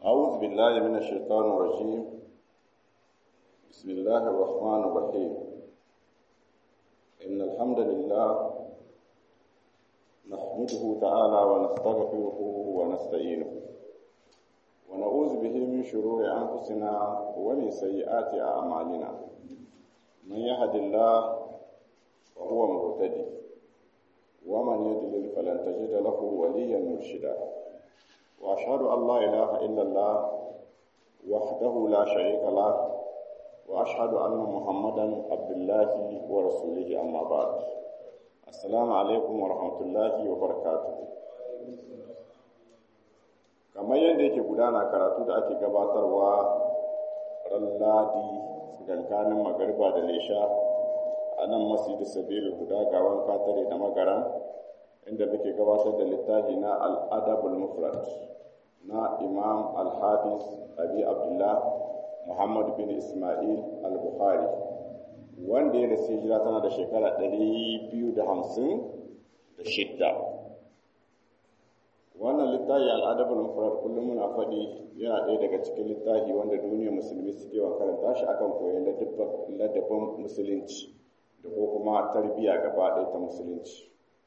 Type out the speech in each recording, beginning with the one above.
أعوذ بالله من الشيطان الرجيم بسم الله الرحمن الرحيم إن الحمد لله نحمده تعالى ونستغفره ونستعينه ونعوذ به من شرور أنفسنا ومن سيئات أعمالنا من يهد الله فهو مهتدي ومن يضلل فلن تجد له وليا مرشدا وأشهد أن لا إله إلا الله وحده لا شريك له وأشهد أن محمدا عبد الله ورسوله أما بعد السلام عليكم ورحمة الله وبركاته kamar yadda yake gudana karatu da ake gabatarwa ran ladi tsakankanin magariba da lesha a nan masjidi sabilu guda gawan katare da magaran inda muke gabatar da littafi na al'adabul mufrad na imam al-hafiz abi abdullah muhammad bin ismail al-bukhari wanda ya rasu hijira tana da shekara 256 wannan littafi al'adabul mufrad kullum muna faɗi yana ɗaya daga cikin littafi wanda duniyar musulmi suke wa karanta shi akan koyon ladabin musulunci da ko kuma tarbiyya gaba ɗaya ta musulunci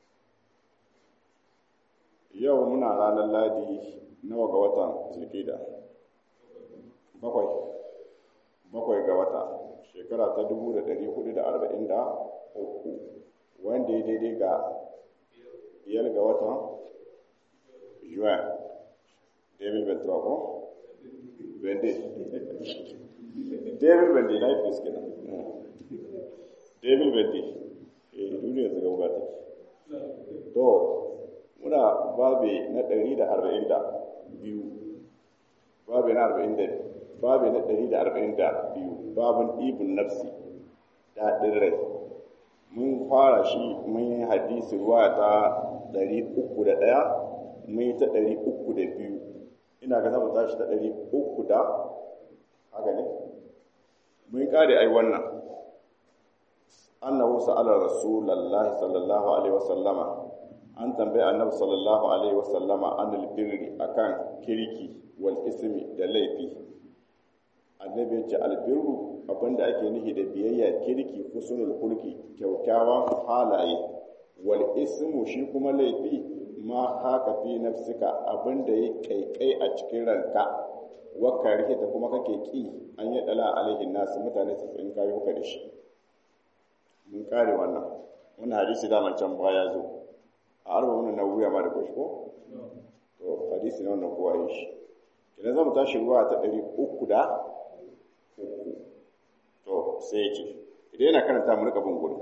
yau muna ranar ladi nawa ga watan zulkida bakwai bakwai ga wata shekara ta dubu da ɗari hudu da arba'in da uku wanda ya daidai ga biyar ga watan juin david ventura ko vende david vende na yi fiske na david vende eh duniya ta gaba ta to muna babe na ɗari da arba'in da biyu babe na arba'in da babe na ɗari da arba'in da biyu babin ibn nafsi daɗin rai mun fara shi mun yi hadisi ruwa ta ɗari uku da ɗaya mun yi ta ɗari uku da biyu ina ga zama tashi ta ɗari uku da haka ne mun yi ƙare ai wannan annahu sa'ala rasulullahi sallallahu alaihi wasallama an tambayi annabi sallallahu alaihi wasallama anil birri akan kirki wal ismi da laifi annabi ya ce albirru abinda ake nufi da biyayya kirki husnul hulki kyaukyawan halaye wal ismu shi kuma laifi ma haka fi nafsika abinda ya kaikai a cikin ranka wakka rike kuma kake ki an yi dala alaihin nasu mutane su in kayo ka da shi mun kare wannan wannan hadisi da can baya zo a arba wannan wuya ma da kwashi ko to hadisi ne wannan kowa yi shi idan zamu tashi ruwa ta ɗari uku da uku to sai ya ce idan yana karanta mu rika bin gudu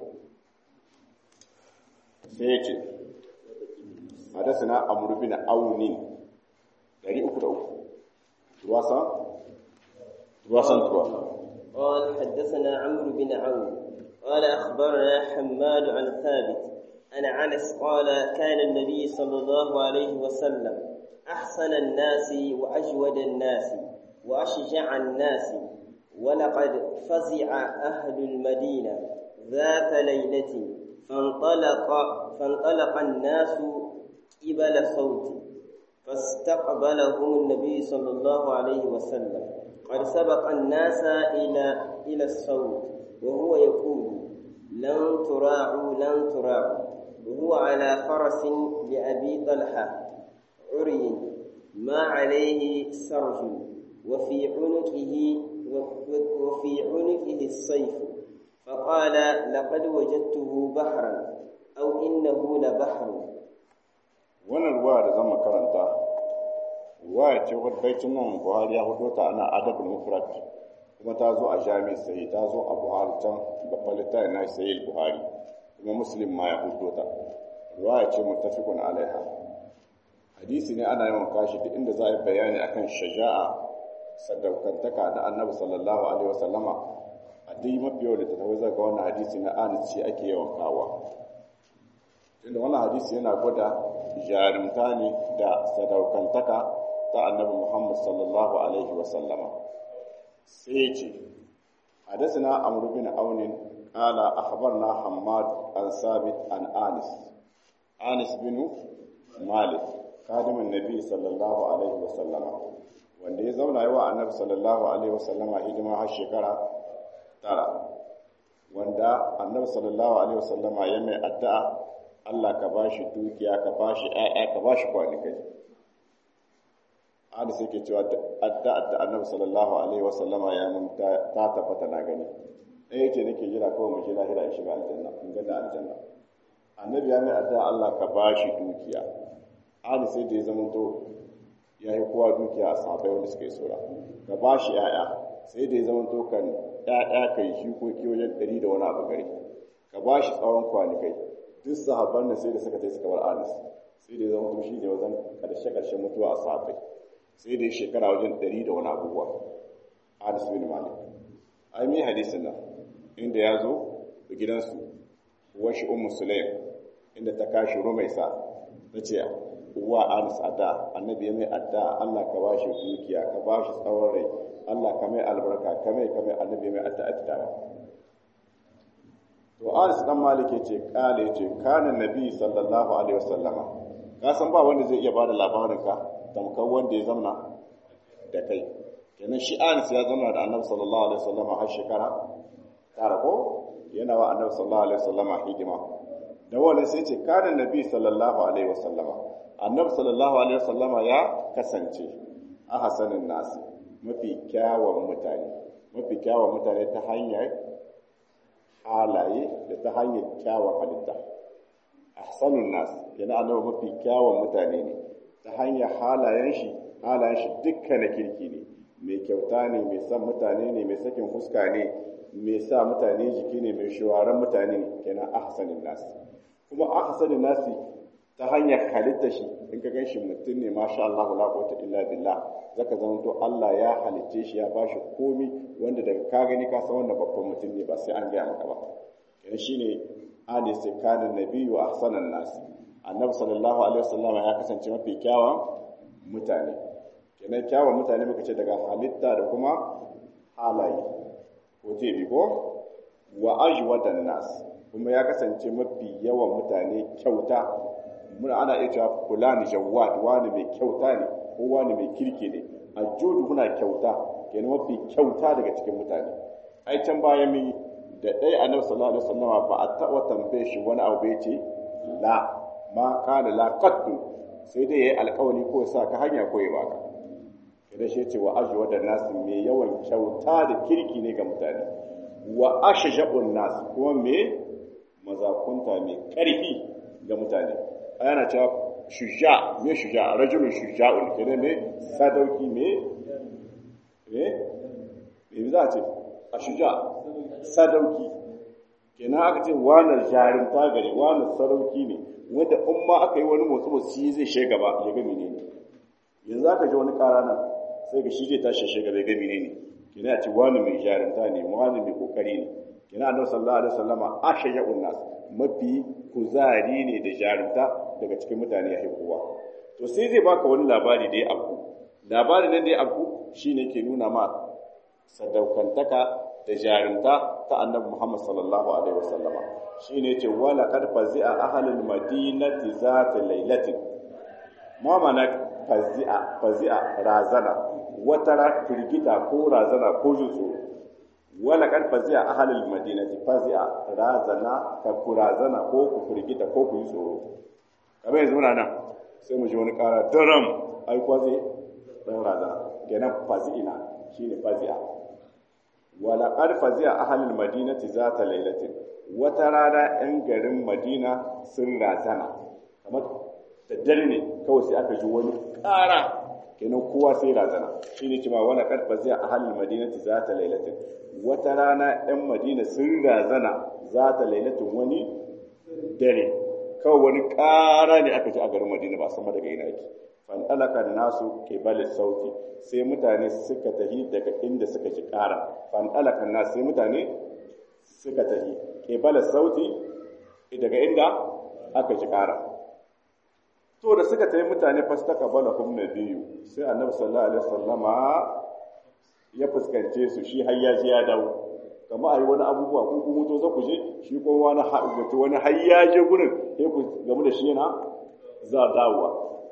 sai ya ce hadasana amru bin aunin ɗari uku da uku ruwa san ruwa san ruwa قال حدثنا عمرو بن عون قال أخبرنا حماد عن ثابت عن أنس قال كان النبي صلى الله عليه وسلم أحسن الناس وأجود الناس وأشجع الناس ولقد فزع أهل المدينة ذات ليلة فانطلق فانطلق الناس قبل صوت فاستقبلهم النبي صلى الله عليه وسلم قد سبق الناس إلى إلى الصوت وهو يقول لن تراعوا لن تراعوا وهو على فرس لأبي طلحة عري ما عليه سرج وفي عنقه وفي عنقه السيف فقال لقد وجدته بحرا أو إنه لبحر wannan ruwa da zama karanta ruwa ce wadda baicin nan buhari ya hudo ta ana adabul mufrad kuma ta zo a jami'in sai ta zo a buhari can babban littafin na sayi buhari kuma muslim ma ya hudo ta ruwa ce mutafikun alaiha hadisi ne ana yawan kashi duk inda za a yi bayani akan shaja'a sadaukantaka da annabi sallallahu alaihi wasallama a duk mafi yau da ta tafi zaga wannan hadisi na anis ce ake yawan kawa tunda wannan hadisi yana gwada jarumta ne da sadaukantaka ta annabi muhammad sallallahu alaihi wasallama sai ce حدثنا عمرو بن عون قال أخبرنا حماد عن ثابت عن آنس آنس بن مالك خادم النبي صلى الله عليه وسلم wanda ya zauna yawa annabi sallallahu alaihi wasallama hidima har shekara tara wanda annabi sallallahu alaihi wasallama ya mai addu'a Allah ka bashi dukiya ka bashi ƴaƴa ka bashi kwanikai hadis yake cewa addu'a da annabi sallallahu alaihi wasallama ya mun ta tabbata na gani ɗaya ce nake jira kawai mu ji lahira in shiga aljanna in ga da aljanna annabi ya mai addu'a Allah ka bashi dukiya hadis sai da ya zama to ya yi kowa dukiya a sahabai wanda suka yi sura ka bashi ƴaƴa sai da ya zama to kan ƴaƴa kai shi ko ki wajen ɗari da wani abu gari ka bashi tsawon kwanikai duk sahabban da sai da suka tai suka bar anis sai da ya zama to shi ne wajen ƙarshe ƙarshen mutuwa a sahabai sai da shekara wajen ɗari da wani abubuwa anis bin malik ai mi hadisin nan inda ya zo da gidansu washi ummu sulaim inda ta kashi rumaisa ta ce uwa anis adda annabi ya mai adda Allah ka bashi dukiya ka bashi tsawon rai Allah ka mai albarka ka mai ka mai annabi mai adda addawa to anis dan malik yace kale yace kana nabi sallallahu alaihi wasallama ka san ba wanda zai iya bada labarin ka tamkar wanda ya zamna da kai kenan shi anis ya zama da annabi sallallahu alaihi wasallama har shekara tara ko yana wa annabi sallallahu alaihi wasallama hidima da wannan sai ce kana nabi sallallahu alaihi wasallama annabi sallallahu alaihi wasallama ya kasance a hasanin nasi mafi kyawun mutane mafi kyawun mutane ta hanyar halaye da ta hanyar kyawun halitta ahsanun nas yana annabi mafi kyawun mutane ne ta hanyar halayen shi halayen shi dukkan na kirki ne mai kyauta ne mai son mutane ne mai sakin fuska ne mai sa mutane jiki ne mai shawaran mutane ne kenan ahsanin nas kuma ahsanin nasi ta hanyar halitta shi in ka gan shi mutum ne masha Allah la quwwata illa billah zaka zama to Allah ya halicce shi ya bashi komi wanda daga ka gani ka san wannan babban mutum ne ba sai an gaya maka ba kenan shine ali sai kana nabiyyu ahsanan nas annabi sallallahu alaihi wasallam ya kasance mafi kyawawan mutane kenan kyawawan mutane muka ce daga halitta da kuma halaye ko ce bi ko wa ajwadan nas kuma ya kasance mafi yawan mutane kyauta muna ana iya cewa fulani jawad wani mai kyauta ne ko wani mai kirki ne aljudu muna kyauta kenan mafi kyauta daga cikin mutane ai can bayan mi da ɗaya annabi sallallahu alaihi wasallam ba a taɓa tambaye shi wani abu ya ce la ma qala la qattu sai dai yayi alƙawari ko sa ka hanya ko ya baka kada shi ce wa ajwa da nas mai yawan kyauta da kirki ne ga mutane wa ashja'un nas kuma me mazakunta mai ƙarfi ga mutane ana cewa shuja me shuja rajulun shuja'un kenan ne sadauki me eh me za a ce a shuja sadauki kenan aka ce wani jarinta gari wani sadauki ne wanda in ma aka yi wani motsi motsi zai shi gaba ya ga menene yanzu aka ji wani kara nan sai ga shi zai tashi shi gaba ya ga menene kenan a ce wani mai jarinta ne wani mai kokari ne kenan annabi sallallahu alaihi wasallama ashaja'un nas mafi kuzari ne da jarumta daga cikin mutane ya kowa to sai zai baka wani labari da ya abu labarin nan da ya abu shine ke nuna ma sadaukantaka da jarumta ta annabi Muhammad sallallahu alaihi wasallama shine yace wala qad fazi'a ahlul madinati zata lailatin ma mana fazi'a fazi'a razana wata firgita ko razana ko jutsu wala kan fazi'a ahlul madinati fazi'a razana ka kurazana ko ku firgita ko ku yi tsoro kamar yanzu muna nan sai mu ji wani kara daram ai kwazi dan razana kenan fazi'ina shine fazi'a wala qad fazi'a ahlul madinati zata lailatin wata rana yan garin madina sun razana kamar da dare ne kawai sai aka ji wani kara kenan kowa sai razana shine cewa wala qad fazi'a ahlul madinati zata lailatin wata rana 'yan madina sun razana za ta lailatin wani dare kawai wani ƙara ne aka ji a garin madina ba sama daga ina yake fanɗalaka da nasu kebalin sauti sai mutane suka tahi daga inda suka ji ƙara fanɗalaka nasu sai mutane suka tahi kebalin sauti daga inda aka ji ƙara to da suka tahi mutane fastaka bala hum biyu sai annabi sallallahu alaihi wasallama ya fuskance su shi har ya je ya dawo kamar a yi wani abubuwa ko kuma to za ku je shi ko wani wani har ya je gurin sai ku gamu da shi yana za dawowa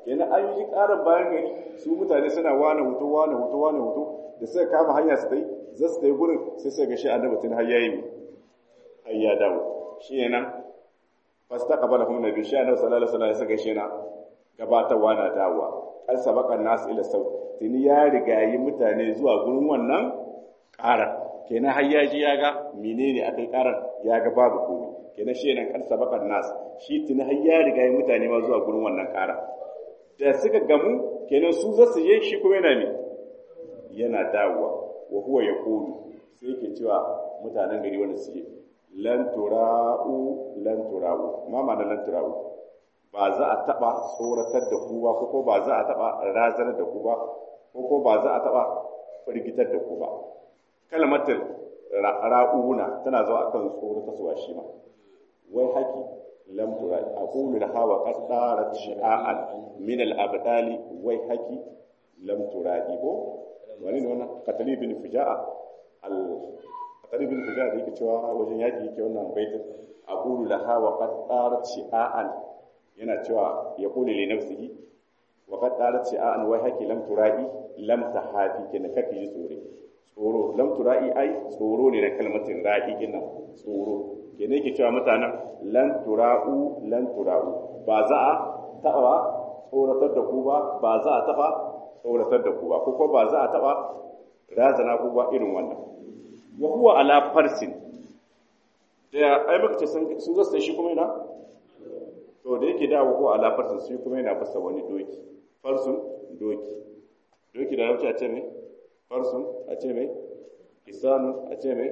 kenan an yi ƙarar bayan gari su mutane suna wane hoto wane hoto wane hoto da suka kama hanya su tai za su tai gurin sai suka ga shi annabi tun har yayi har ya dawo shi ne nan fastaqbala hum nabi shi annabi sallallahu alaihi wasallam ya saka shi na gabatarwa na dawowa an sabaka nasu ila sau tuni ya rigayi mutane zuwa gurin wannan ƙarar kenan har ya ji ya ga menene akai ƙarar ya ga babu komai kenan shi nan kan sabaka nas shi tuni har ya rigayi mutane ma zuwa gurin wannan ƙarar da suka gamu kenan su za su je shi kuma yana ne yana dawowa wa huwa yaqulu sai yake cewa mutanen gari wanda suke lan tura'u lan tura'u ma ma'ana lan tura'u ba za a taba tsoratar da ku ba ko ba za a taba razanar da ku ba ko ba za a taba firgitar da ku ba kalmatin ra'una tana zuwa akan tsoratar suwa shi ma wai haki lam tura'i aqulu la hawa qad darat shi'a'an min al-abdali wai haki lam tura'i ko wani ne wannan qatali bin fuja'a al qatali bin fuja'a da yake cewa wajen yaki yake wannan baitin aqulu la hawa qad darat shi'a'an yana cewa ya kule li nafsihi wa qad darat shi'a'an wai haki lam tura'i lam tahafi kenan kake ji tsore tsoro lam tura'i ai tsoro ne na kalmatin ra'i kenan tsoro kenan yake cewa mutanen lan tura'u lan tura'u ba za a taɓa tsoratar da ku ba ba za a taɓa tsoratar da ku ba ko ba za a taɓa razana ku ba irin wannan wa huwa ala farsin da ai muka ce su zasu shi kuma yana to da yake dawo ko ala farsin shi kuma yana fasa wani doki farsun doki doki da rauci a ce mai farsun a ce mai kisanu a ce mai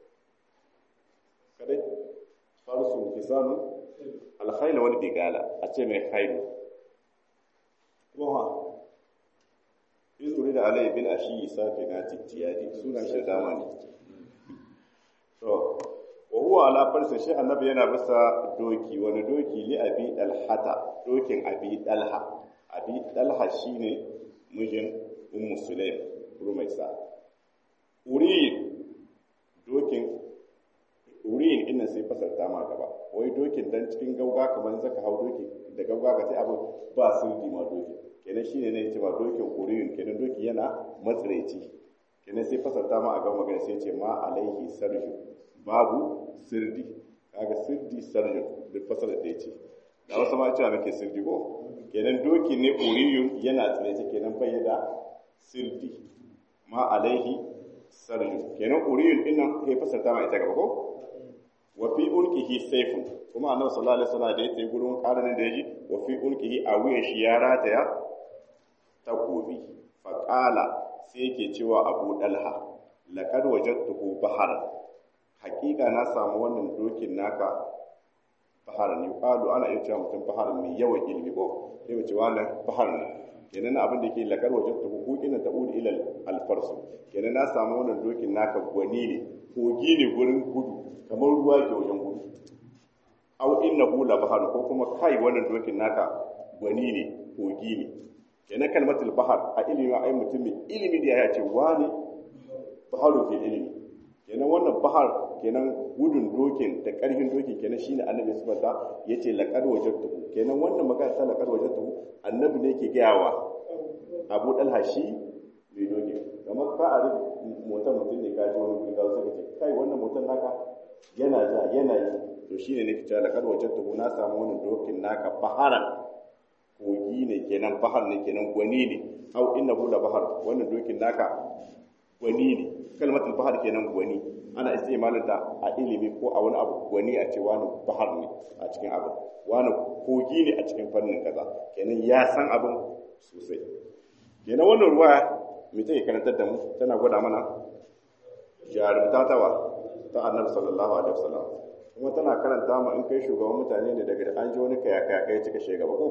kadai farsun kisanu alkhaila wani bigala a ce mai khailu kuma izuri da alayhi bil ashi safi na tijjiyadi sunan shi dama ne to wa huwa ala farsa shi annabi yana bisa doki wani doki li abi dalhata dokin abi dalha abi dalha shine mijin ummu sulaim rumaisa uriyin dokin uriyin ina sai fasarta ma gaba wai dokin dan cikin gauga kamar zaka hau doki da gauga ka sai abu ba sirdi ma doki kenan shine ne yace ma dokin uriyin kenan doki yana matsiraici kenan sai fasarta ma a gaba magana sai ce ma alaihi sarju babu sirdi kaga sirdi sarju duk fasara da yace da wasu ma cewa muke sirdi ko kenan doki ne uriyun yana tsiraici kenan bai da sirdi ma alaihi sarju kenan uriyun din nan ya fasarta ma ita gaba ko wa fi ulqihi sayfun kuma annabi sallallahu alaihi wasallam da yake gurin karanin da yaji wa fi ulqihi a wuyan shi ya rataya takobi fa qala sai yake cewa abu dalha laqad wajadtuhu bahar haqiqa na samu wannan dokin naka bahar ne qalu ana iya cewa mutum bahar mai yawan ilimi ko sai mu ce wannan bahar ne kenan abin da ke lakar wajen ta hukuki na ta'ud ila alfarsu kenan na samu wannan dokin naka gwani ne kogi ne gurin gudu kamar ruwa ke wajen gudu aw innahu la bahar ko kuma kai wannan dokin naka gwani ne kogi ne kenan kalmatul bahar a ilimi ai mutumin ilimi da ya ce wani baharu ke ilimi kenan wannan bahar kenan gudun dokin da karfin dokin kenan shine annabi subhanahu yace laqad wajadtuhu kenan wannan magana ta laqad wajadtuhu annabi ne yake gayawa Abu Dalha shi mai doki kamar ka a motar mutum ne kaji wani guri gawo suka ce kai wannan motar naka yana ja yana yi to shine ne kita laqad wajadtuhu na samu wannan dokin naka baharan kogi ne kenan bahar ne kenan gwani ne au innahu la bahar wannan dokin naka gwani ne kalmatul bahar kenan gwani ana istimalin da a ilimi ko a wani abu gwani a ce wani bahar ne a cikin abu wani kogi ne a cikin fannin kaza kenan ya san abin sosai kenan wannan ruwa mai take karantar da mu tana gwada mana jarumta tawa ta annabi sallallahu alaihi wasallam kuma tana karanta mu in kai shugaban mutane ne daga an ji wani kaya kaya kai cika shegaba ko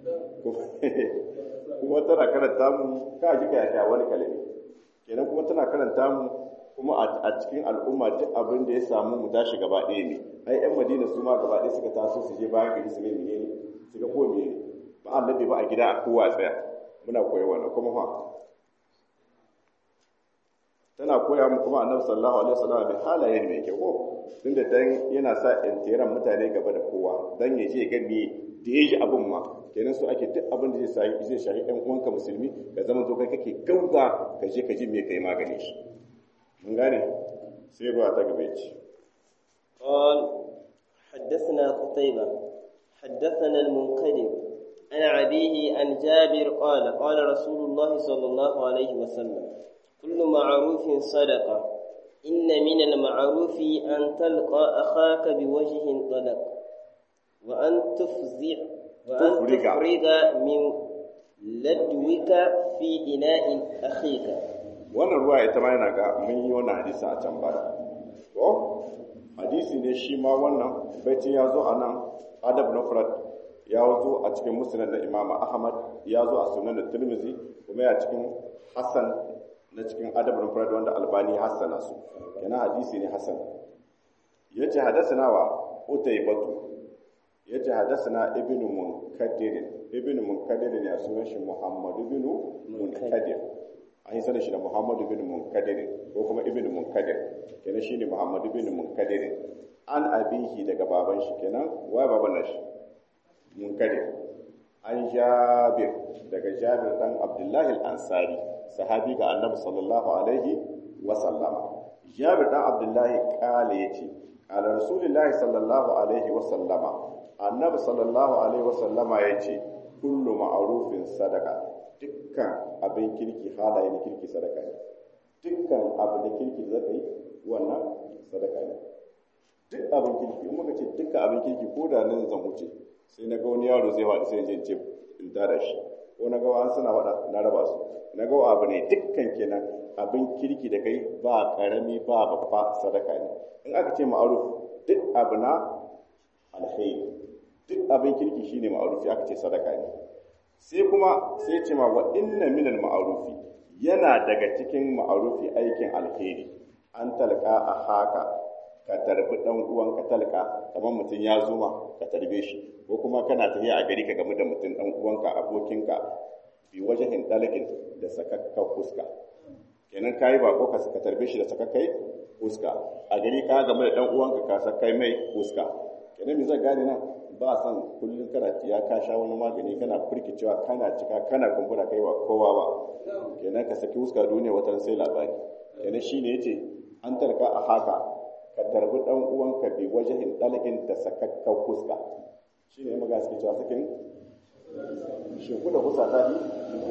kuma tana karanta mu ka ji kaya kaya wani kalimi kenan kuma tana karanta mu kuma a cikin al'umma duk abin da ya samu mu tashi gaba ɗaya ne ai yan madina su ma gaba ɗaya suka taso su je bayan gari su ne ne su ga ko ne ba annabi ba a gida a kowa tsaya muna koyi wannan kuma fa tana koya mu kuma annabi sallallahu alaihi wasallam da halaye mai kyau ko tunda dan yana sa intiran mutane gaba da kowa dan ya je ga me da ya ji abin ma kenan so ake duk abin da zai zai shahi ɗan uwanka musulmi ka zama to kai kake gauga ka je ka ji me kai magani shi mun gane sai ba ta gaba ce قال حدثنا قتيبة حدثنا المنقدر عن أبيه عن جابر قال قال رسول الله صلى الله عليه وسلم كل معروف صدقة إن من المعروف أن تلقى أخاك بوجه طلق وأن تفزع وأن تفرغ. تفرغ من لدوك في إناء أخيك wannan ruwa ita ma yana ga mun yi wannan hadisi a can baya to hadisi ne shi ma wannan baitin ya zo a nan adab na furat ya zo a cikin musnad na imam ahmad ya zo a sunan da tirmizi kuma ya cikin hassan na cikin adab na furat wanda albani hassana su kenan hadisi ne hassan yace hadathana wa utaybatu yace hadathana ibnu munkadir ibnu munkadir ne a sunan shi muhammad ibnu munkadir an yi sanin shi da muhammadu bin munkadir ko kuma ibn munkadir kenan shine muhammadu bin munkadir an abihi daga baban shi kenan wai baban nashi munkadir an jabir daga jabir dan abdullahi al-ansari sahabi ga annabi sallallahu alaihi wa sallama jabir dan abdullahi kale yace qala rasulullahi sallallahu alaihi wa sallama annabi sallallahu alaihi wa sallama yace kullu ma'rufin sadaqa dukkan abin kirki halaye na kirki sadaka ne dukkan abu na kirki da zaka yi wannan sadaka ne duk abin kirki in muka ce dukkan abin kirki ko da nan zan wuce sai na ga wani yaro zai faɗi sai in ce in tada shi ko na ga wani suna faɗa na raba su na ga abu ne dukkan kenan abin kirki da kai ba karami ba babba sadaka ne in aka ce ma'aruf duk abu na alkhairi duk abin kirki shine ma'arufi aka ce sadaka ne sai kuma sai ce ma wa inna minal ma'arufi yana daga cikin ma'arufi aikin alheri an talka a haka ka tarbi dan uwan ka talka kamar mutum ya zo ma ka tarbe shi ko kuma kana tafiya a gari ka gamu da mutum dan uwanka abokinka bi wajahin dalakin da sakakka fuska kenan kayi ba ko ka tarbe shi da sakakkai fuska a gari ka gamu da dan uwanka ka sakai mai fuska kenan me zai gane nan ba san kullum kana ya ka sha wani magani kana firkicewa kana cika kana kumbura kai ba kowa ba kenan ka saki huska duniya wata sai labari kenan shine yace an tarka a haka ka tarbi dan uwanka bi wajahin dalgin da sakakkan huska shine maga suke cewa sakin shimfiɗa huska ta yi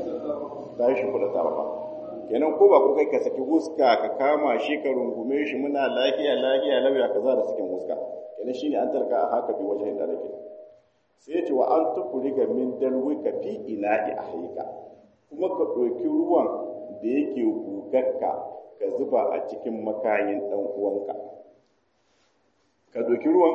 ta yi shimfiɗa ta ba kenan ko ba ko kai ka saki huska ka kama shi ka rungume shi muna lafiya lafiya lauya kaza da sakin huska kenan shine an tarka a haka bi wajen da nake sai ya ce wa an tukuri ga min dalwika fi ina'i ahlika kuma ka ɗauki ruwan da yake gugarka ka zuba a cikin makayin ɗan uwanka ka ɗauki ruwan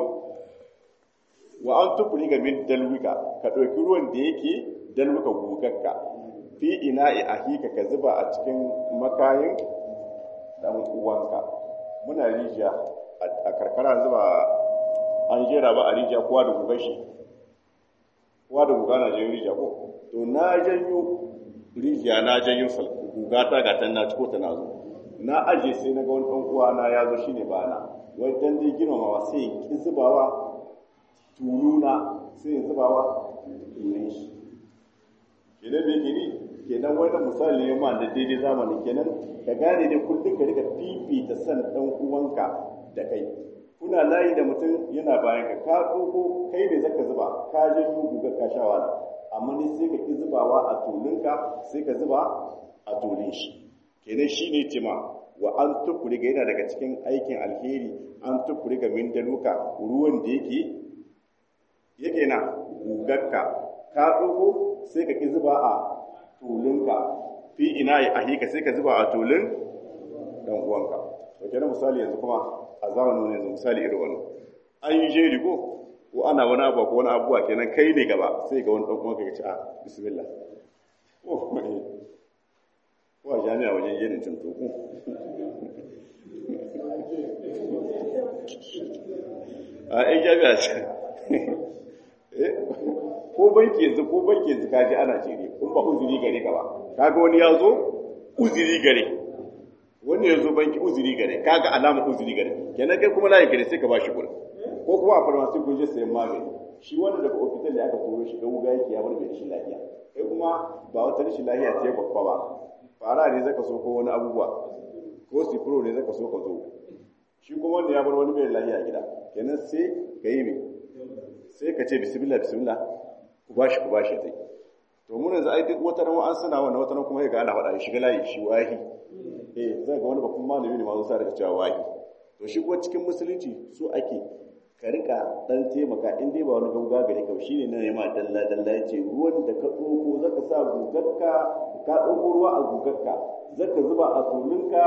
wa an tukuri ga min dalwika ka ɗauki ruwan da yake dalwika gugarka fi ina'i ahlika ka zuba a cikin makayin ɗan uwanka muna rijiya a karkara zuba an jera ba a rijiya kowa da gugan shi kowa da guga na janyo rijiya ko to na janyo rijiya na janyo guga ta ga na ciko ta na zo na aje sai na ga wani ɗan uwa na ya zo shine ba na wajen dai girmamawa sai ya ki zubawa tuluna sai ya zubawa tulun shi kenan bai gini kenan wani misali ne ma da daidai zamani kenan ka gane dai kullum ka rika fifita san ɗan uwanka da kai kuna layi da mutum yana bayan ka ka ɗauko kai ne zaka zuba ka je guga ka sha wala amma ne sai ka ki zubawa a tulunka sai ka zuba a tulun shi kenan shi ne cima wa an tukuri ga yana daga cikin aikin alheri an tukuri ga min daluka ruwan da yake yake na gugarka ka ɗauko sai ka ki zuba a tulunka fi ina yi ahika sai ka zuba a tulun dan uwanka to kenan misali yanzu kuma a zamanin yanzu misali irin wannan an yi jeri ko ko ana wani abu ko wani abuwa kenan kai ne gaba sai ga wani dan uwanka ya ce a bismillah oh mai ko a jami'a wajen jerin tuntu ko a ai jami'a ce ko banki yanzu ko banki yanzu kaji ana jeri kun ba uzuri gare ka ba kaga wani ya zo uzuri gare wani ya zo banki uzuri gare kaga alama uzuri gare kenan kai kuma layi gare sai ka bashi kuɗin ko kuma a farmasi kun je sayan magani shi wanda daga ofital da aka turo shi ga wuga yake ya bar mai rashin lafiya kai kuma ba wata rashin lafiya ce babba ba fara ne zaka so ko wani abubuwa ko sifiro ne zaka so ka zo shi kuma wanda ya bar wani mai lafiya gida kenan sai ka yi mai sai ka ce bismillah bismillah ku bashi ku bashi dai to mun yanzu ai duk wata ran an suna wannan wata ran kuma ya ga ana faɗa shiga layi shi wahi eh zai ga wani babban malami ne ma zai sa daga cewa wahi to shi kuma cikin musulunci su ake ka rika dan taimaka in dai ba wani gauga gare ka shine na nema dalla dalla yace ruwan da ka tsoko zaka sa gugarka ka tsoko ruwa a gugarka zaka zuba a tulunka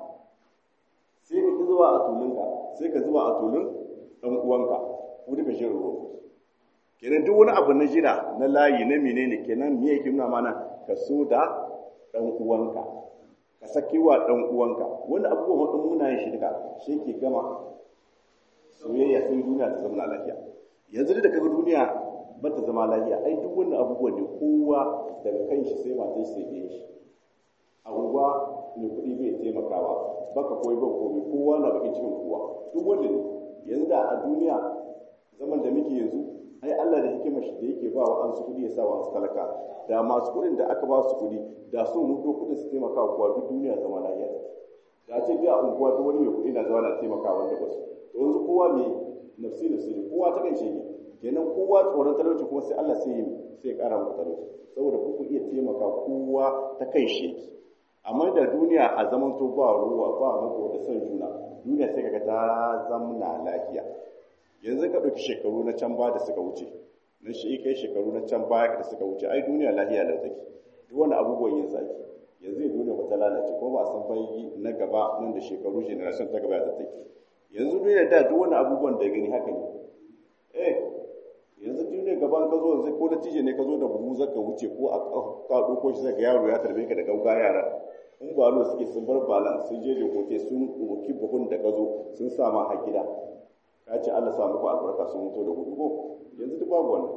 sai ka zuba a tulunka sai ka zuba a tulun dan uwanka ko duka jin ruwa kenan duk wani abu na jira na layi na menene kenan me yake nuna mana ka so da dan uwanka ka saki wa dan uwanka wani abubuwan wadin muna yin shi duka shi ke gama soyayya sai duniya ta zama lafiya yanzu da kaga duniya ba ta zama lafiya ai duk wannan abubuwan ne kowa daga kan shi sai matan shi sai biyan shi abubuwa ne kuɗi bai taimakawa baka koyi ban komai kowa na bakin cikin kowa duk wanda ne yanzu da a duniya zaman da muke yanzu ai Allah da hikimar shi da yake ba wa an su kuɗi ya sa wa su talaka da masu kuɗin da aka ba su kuɗi da su mutu kuɗin su taimaka wa duk duniya zama lafiya da ce biya unguwa duk wani mai kuɗi na zama na taimaka wanda ba su to yanzu kowa mai nafsi nafsi ne kowa ta kanshi ne kenan kowa tsoron talauci kuma sai Allah sai sai ƙara muku talauci saboda ku ku iya taimaka kowa ta kai shi yake amma da duniya a zaman to ba ruwa ba mako da son juna duniya sai kaga ta zamna lafiya yanzu ka ɗauki shekaru na can ba da suka wuce na shi kai shekaru na can baya da suka wuce ai duniya lafiya lau take duk wani abubuwan yin zaki yanzu ya duniya ba ta lalace ko ba a san bai na gaba nan da shekaru generation ta gaba ta take yanzu duniya da duk wani abubuwan da gani haka ne eh yanzu duniya gaban ka zo yanzu ko da tije ne ka zo da buhu zaka wuce ko a ka ɗauko shi zaka yaro ya tarbe ka da gauga yara in ba lo suke sun bar balan sun je koke sun ɗauki buhun da ka zo sun sa ma a gida ka ce Allah sa muku albarka sun mutu da gudu ko yanzu duk babu wannan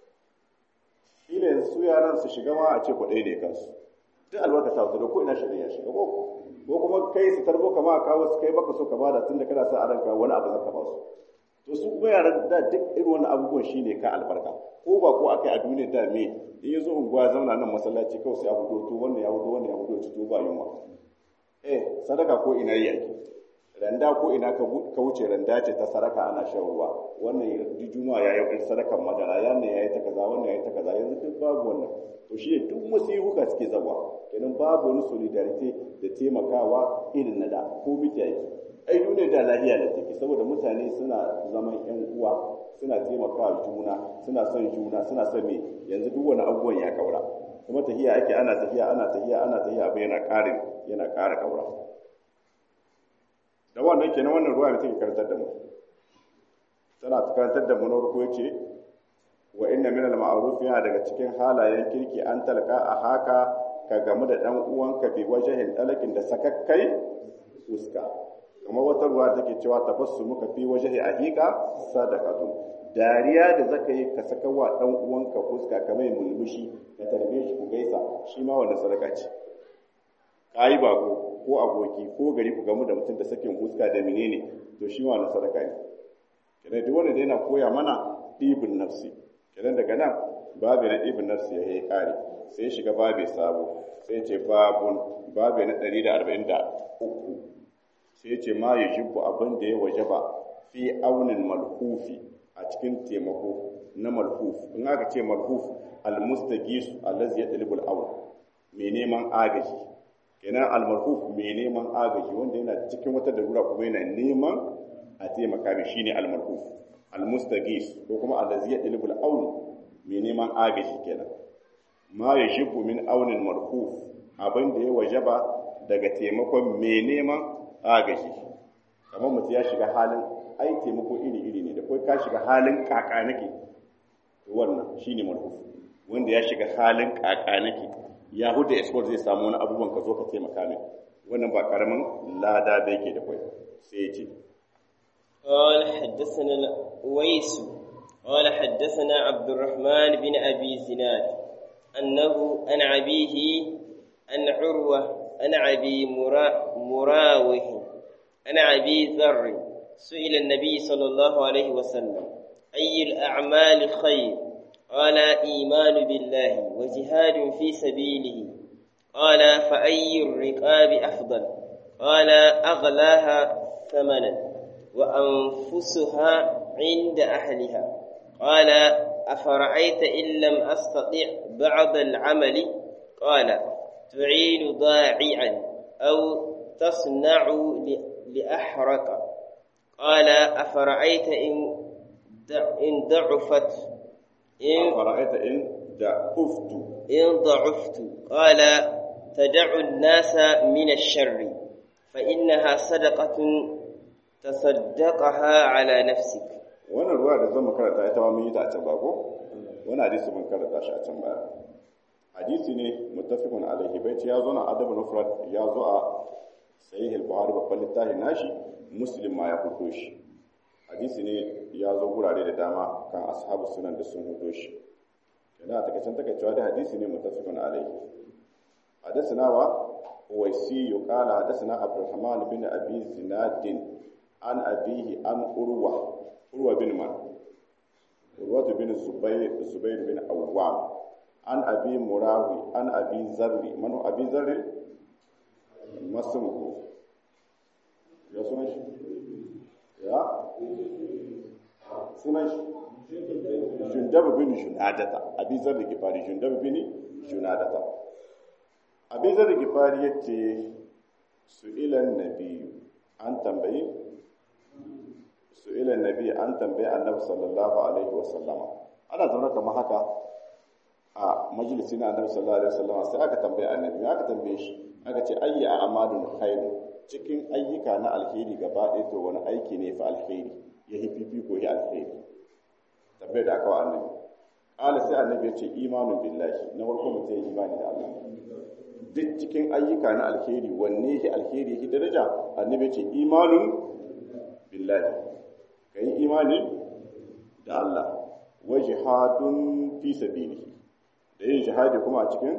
kila yanzu su yaran su shiga ma a ce kwaɗai ne kansu duk albarka ta wuce da ko ina shirin ya shiga ko ko kuma kai su tarbo kama a kawo su kai baka so ka bada tun da kana sa a ranka wani abu zaka ba su to su kuma yaran da duk irin wani abubuwan shine ka albarka ko ba ko aka yi a duniya da me in ya zo unguwa zauna nan masallaci kawai sai a fito to wannan ya fito wannan ya fito to ba yunwa eh sadaka ko ina yi ake randa ko ina ka wuce randa ce ta sadaka ana shan ruwa wannan juma'a ya yi sadakan madara yana ya yi ta kaza wannan ya yi ta kaza yanzu duk babu wannan to shi ne duk musibuka suke zawa kenan babu wani solidarity da taimakawa irin na da ko miki yake ai duniya da lahiya da take saboda mutane suna zaman yan uwa suna taimakawa juna suna son juna suna son me yanzu duk wani abubuwan ya kaura kuma tahiya ake ana tafiya ana tafiya ana tafiya abu yana ƙarin yana ƙara kaura da wannan kenan wannan ruwa da take karantar da mu tana karantar da mu na farko yace wa inna min al ma'ruf yana daga cikin halayen kirki an talaka a haka ka gamu da dan uwanka bi wajhin talakin da sakakkai fuska kamar wata ruwa take cewa tabassumuka fi wajhi ahika sadaqatu dariya da zaka yi ka saka wa dan uwanka fuska kamar mulmushi ka tarbe shi ku gaisa shi ma wannan sadaka ce kai bako ko aboki ko gari ku gamu da mutum da sakin fuska da menene to shi ma wannan sadaka ne kenan duk wanda yana koya mana ɗibin nafsi kenan daga nan babu na ɗibin nafsi ya yi ƙari sai shiga babu sabo sai ce babun babu na ɗari da arba'in da uku sai ce ma ya jibbu abin da ya waje ba fi aunin malhufi a cikin taimako na malhuf in aka ce malhuf almustagisu allazi ya dalibul aun mai neman agaji kenan almalhuf mai neman agaji wanda yana cikin wata darura kuma yana neman a taimaka mai shine almalhuf almustagis ko kuma allazi ya dalibul aun mai neman agaji kenan ma ya jibbu min aunin malhuf abin da ya wajaba daga taimakon mai neman agaji kamar mutum ya shiga halin ai taimako iri-iri ne da kai ka shiga halin kaka nake wannan shine marhuf wanda ya shiga halin kaka nake yahuda export zai samu wani abubuwan ka zo ka taimaka min wannan ba karamin lada da yake da kai sai ya ce قال حدثنا الويس قال حدثنا عبد الرحمن بن أبي زناد أنه عن أبيه أن عروة عن أبي مرا مراوح عن أبي ذر سئل النبي صلى الله عليه وسلم أي الأعمال خير قال إيمان بالله وجهاد في سبيله قال فأي الرقاب أفضل قال أغلاها ثمنا وأنفسها عند أهلها قال أفرأيت إن لم أستطع بعض العمل قال تعين ضاععا أو تصنع لأحرق قال أفرأيت إن إن ضعفت إن أفرأيت إن ضعفت إن ضعفت قال تدع الناس من الشر فإنها صدقة تصدقها على نفسك wannan ruwa da zan karanta ita ma mun yi ta a can ba ko wannan hadisi mun karanta shi a can baya hadisi ne muttafiqun alaihi bai ya zo na adabul mufrad ya zo a sahih al-buhari babban littafin nashi muslim ma ya fito shi hadisi ne ya zo gurare da dama kan ashabu sunan da sun fito shi yana a takaicen takaicewa da hadisi ne muttafiqun alaihi حدثنا ويسي قال حدثنا عبد الرحمن بن ابي زناد عن ابيه عن عروه عروه بن من عروه بن الزبير الزبير بن عوام عن ابي مراوي عن ابي ذر من هو ابي ذر ما اسمه يا سنش يا سنش جندب بن جنادة أبي ذر الغفاري جندب بن جنادة abin zai gifari ya ce su ilan nabi an tambayi su ilan nabi an tambayi annabi sallallahu alaihi wasallama ana zaune kamar haka a majalisi na annabi sallallahu alaihi wasallama sai aka tambayi annabi aka tambaye shi aka ce ayya a amalun khairu cikin ayyuka na alheri gaba ɗaya to wani aiki ne fa alheri ya yi fifiko ya alheri tambayar da aka wa annabi ƙala sai annabi ya ce imanin billahi na farko mutum ya imani da Allah duk cikin ayyuka na alheri wanne yake alheri yake daraja annabi ce imanun billahi kai imani da Allah wa jihadun fi sabilihi da yin jihadi kuma a cikin